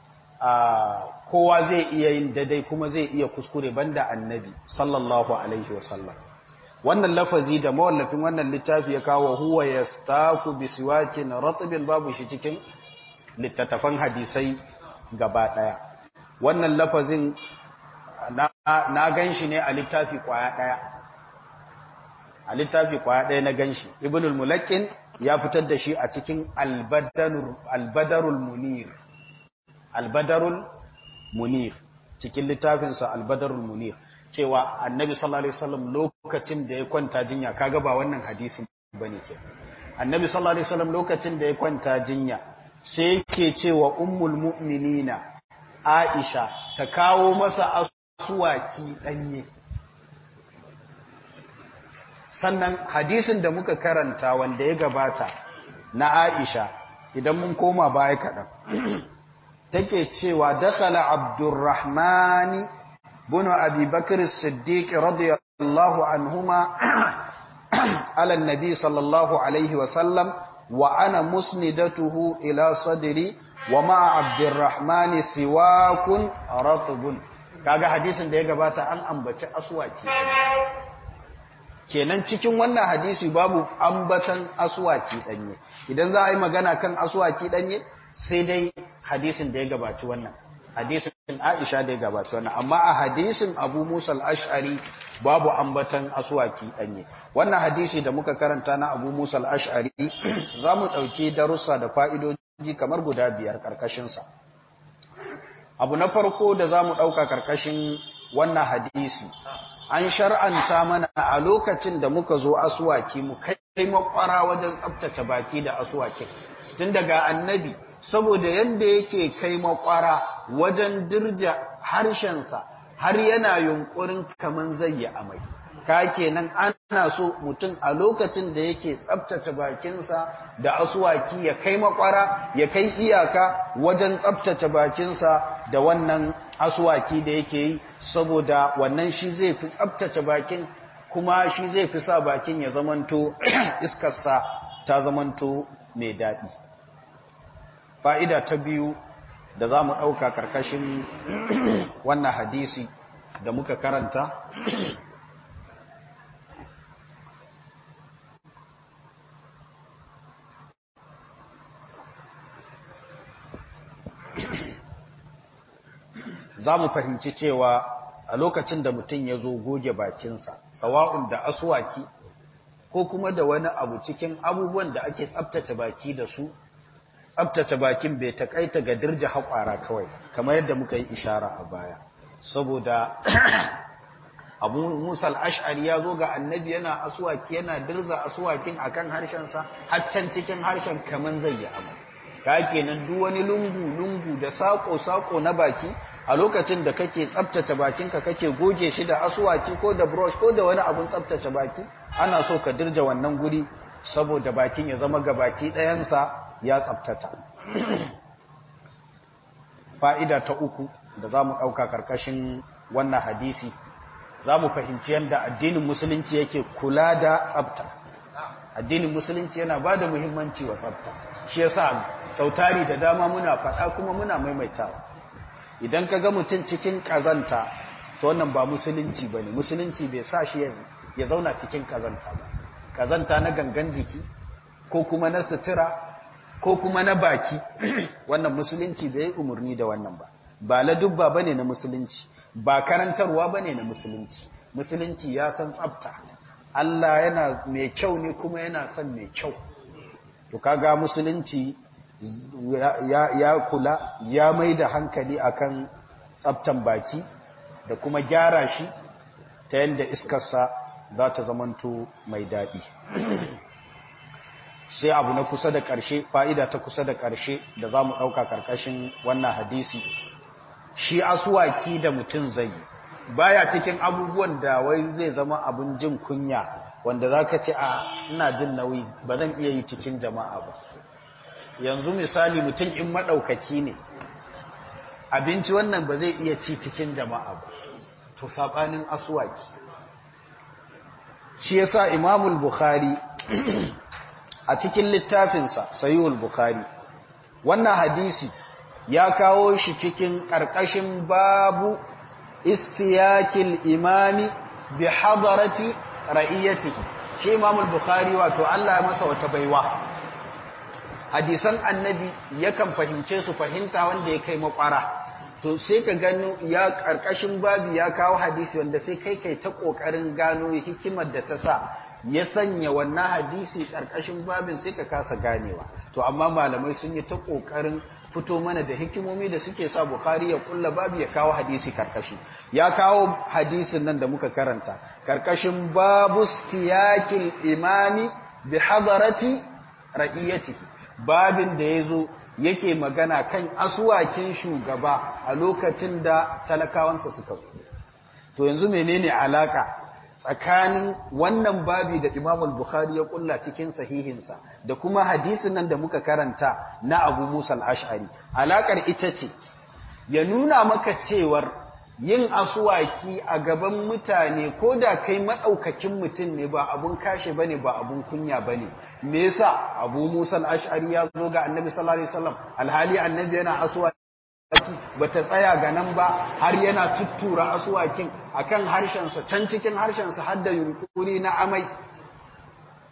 kowa zai iya yin daidai kuma zai iya kuskure banda annabi sallallahu alaihi wasallam wannan lafazi da mawallafin wannan littafi ya kawo huwa yastaku bisiwakin ratbin babu shi cikin littattafan hadisai gaba daya wannan lafazin na, na ganshi ne a littafi kwaya daya a littafi kwaya daya na ganshi ibnul mulakkin ya fitar da shi a cikin albadarul albadarul munir albadarul munir cikin littafinsa albadarul munir cewa annabi sallallahu alaihi wasallam lokacin da ya kwanta jinya kaga ba wannan hadisin bane ke annabi sallallahu alaihi wasallam lokacin da ya kwanta jinya sai yake cewa ummul mu'minina aisha ta kawo masa asuwaki danye sannan hadisin da muka karanta wanda ya gabata na aisha idan mun koma baya kaɗan take cewa dakhala abdurrahmani bin abi bakr as-siddiq radiyallahu anhuma ala an-nabi sallallahu alaihi wa sallam wa ana musnidatuhu ila sadri wa ma abdurrahmani siwakun ratbun kaga hadisin da ya gabata an ambaci aswaki kenan cikin wannan hadisi babu ambatan aswaki danye idan za a yi magana kan aswaki danye sai dai hadisin da ya gabaci wannan hadisin Aisha da ya gabata wannan amma a hadisin Abu Musa al-Ash'ari babu ambatan aswaki danye wannan hadisi da muka karanta na Abu Musa al-Ash'ari zamu dauki darussa da fa'idoji kamar guda biyar karkashin sa abu na farko da zamu dauka karkashin wannan hadisi an shar'anta mana a lokacin da muka zo aswaki mu kai makwara wajen tsaftace baki da aswakin tun daga annabi saboda yadda yake kai makwara wajen dirja harshensa har yana yunkurin kaman zai yi amai ka kenan ana so mutum a lokacin da yake tsabtace bakinsa da asuwaki ya kai makwara ya kai iyaka wajen tsabtace bakinsa da wannan asuwaki da yake yi saboda wannan shi zai fi tsabtace bakin kuma shi zai fi sa bakin ya zamanto iskarsa ta zamanto mai daɗi fa'ida ta biyu da za mu ɗauka ƙarƙashin wannan hadisi da muka karanta za mu fahimci cewa a lokacin da mutum ya zo goge bakinsa sawa'un da aswaki ko kuma da wani abu cikin abubuwan da ake tsabtace baki da su tsabtace bakin bai takaita ga dirja haƙwara kawai kamar yadda muka yi ishara a baya saboda abu musa al'ash'ari ya zo ga annabi yana asuwaki yana dirza asuwakin akan harshensa haccan cikin harshen kamar zai yi abu ka kenan duk wani lungu-lungu da sako-sako na baki a lokacin da kake tsabtace bakinka kake goge shi da asuwaki ko da brush ko da wani abun tsabtace baki ana so ka dirja wannan guri saboda bakin ya zama gabaki ɗayansa ya tsabtata fa'ida ta uku da za mu ɗauka ƙarƙashin wannan hadisi za mu fahimci yadda addinin musulunci yake kula da tsabta addinin musulunci yana ba da muhimmanci wa tsabta shi ya sa sautari da dama muna faɗa kuma muna maimaitawa idan ka ga mutum cikin ƙazanta ta wannan ba musulunci ba ne musulunci bai sa shi ya zauna cikin ƙazanta ba ƙazanta na gangan jiki ko kuma na sutura ko kuma na baki wannan musulunci bai yi umarni da wannan ba ba ladubba ba ne na musulunci ba karantarwa ba ne na musulunci musulunci ya san tsabta Allah yana mai kyau ne kuma yana son mai kyau to kaga musulunci ya, ya kula ya mai da hankali akan tsabtan baki da kuma gyara shi ta yadda iskarsa za ta zamanto mai daɗi sai abu na kusa da ƙarshe fa'ida ta kusa da ƙarshe da za mu ɗauka ƙarƙashin wannan hadisi shi asuwaki da mutum zai yi baya cikin abubuwan da wai zai zama abin jin kunya wanda za ka ce a ina jin nauyi ba zan iya yi cikin jama'a ba yanzu misali mutum in maɗaukaki ne abinci wannan ba zai iya ci cikin jama'a ba to saɓanin asuwaki shi yasa imamul bukhari a cikin littafinsa sayuhul bukhari wannan hadisi ya kawo shi cikin ƙarƙashin babu istiyakil imami bi hadarati ra'iyatihi shi imamul bukhari wato Allah ya masa wata baiwa hadisan annabi yakan fahimce su fahimta wanda ya kai makwara to sai ka gano ya ƙarƙashin babu ya kawo hadisi wanda sai kai kai ta ƙoƙarin gano hikimar da ta sa ya sanya wannan hadisi ƙarƙashin babin sai ka kasa ganewa to amma malamai sun yi ta ƙoƙarin fito mana da hikimomi da suke sa Bukhari ya kulla babu ya kawo hadisi karkashi ya kawo hadisin nan da muka karanta karkashin babu stiyakil imami bi hadarati ra'iyatihi babin da yazo yake magana kan aswakin shugaba a lokacin da talakawansa suka to yanzu menene alaka tsakanin wannan babi da Imam al-Bukhari ya kulla cikin sahihinsa da kuma hadisin nan da muka karanta na Abu Musa al-Ash'ari alakar ita ce ya nuna maka cewar yin asuwaki a gaban mutane ko da kai madaukakin mutum ne ba abun kashe bane ba abun kunya bane me yasa Abu Musa al-Ash'ari ya zo ga Annabi sallallahu alaihi wasallam alhali Annabi yana asuwaki bata tsaya ga nan ba har yana tuttura asuwakin akan harshensa can cikin harshensa har da yunkuri na amai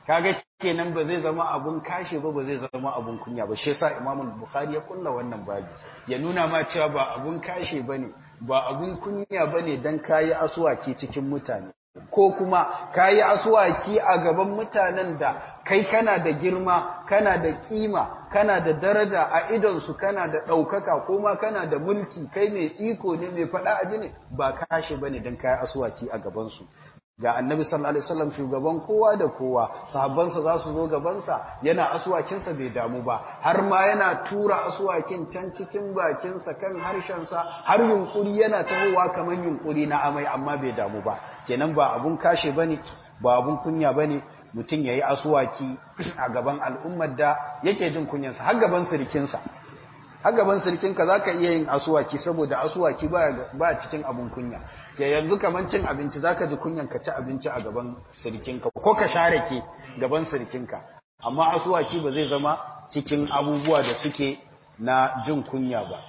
kaga kenan ba zai zama abun kashe ba ba zai zama abun kunya ba shi yasa Imam Bukhari ya kulla wannan babi ya nuna ma cewa ba abun kashe bane ba abun kunya bane dan kayi aswaki cikin mutane ko kuma kayi aswaki a gaban mutanen da kai kana da girma kana da kima kana da daraja a idon su kana da daukaka ko ma kana da mulki kai mai iko ne mai fada aji ne ba kashe bane dan kayi aswaki a gaban su ga annabi sallallahu alaihi wasallam shugaban kowa da kowa sahabbansa za su zo gabansa yana asuwakinsa bai damu ba har ma yana tura asuwakin can cikin bakinsa kan harshensa har yunkuri yana tahowa kamar yunkuri na amai amma bai damu ba kenan ba abun kashe bane ba abun kunya bane mutum yayi asuwaki a gaban al'ummar da yake jin kunyansa har gaban sirikinsa har gaban sirkinka za ka iya yin asuwaki saboda asuwaki ba cikin abin kunya ke yanzu kamar cin abinci za ka ji kunyan ka ci abinci a gaban sirkinka ko ka share ke gaban sirkinka amma asuwaki ba zai zama cikin abubuwa da suke na jin kunya ba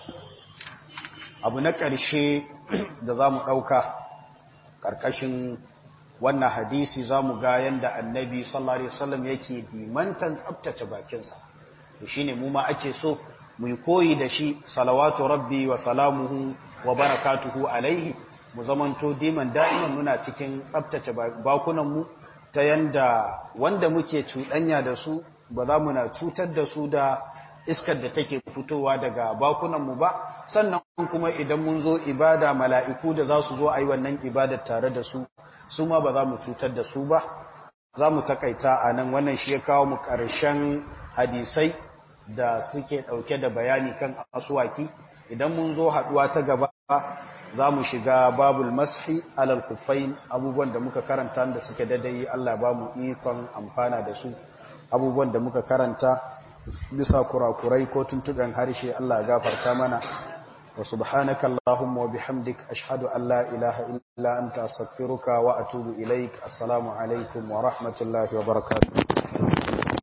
abu na ƙarshe da za mu ɗauka ƙarƙashin wannan hadisi za mu ga yadda annabi sallallahu alaihi wasallam yake dimantan tsabtace bakinsa shi ne mu ma ake so mu yi koyi da shi salawatu rabbi wa salamuhu wa barakatuhu alaihi mu zamanto diman da'iman muna cikin tsabtace bakunanmu ta yanda wanda muke cuɗanya da su ba za mu na cutar da su da iskar da take fitowa daga bakunanmu ba sannan kuma idan mun zo ibada mala'iku da za su zo a yi wannan ibadar tare da su su ma ba za mu cutar da su ba za mu takaita a nan wannan shi ya kawo mu ƙarshen hadisai da suke ɗauke da bayani kan asuwaki idan mun zo haɗuwa ta gaba za mu shiga babul mashi alal kufain abubuwan da muka karanta da suke dadai Allah ba mu ikon amfana da su abubuwan da muka karanta bisa kurakurai ko tuntuɓen harshe Allah gafarta mana wa subhanaka Allahumma wa bihamdik ashhadu an la ilaha illa anta astaghfiruka wa atubu ilaik assalamu alaikum wa rahmatullahi wa barakatuh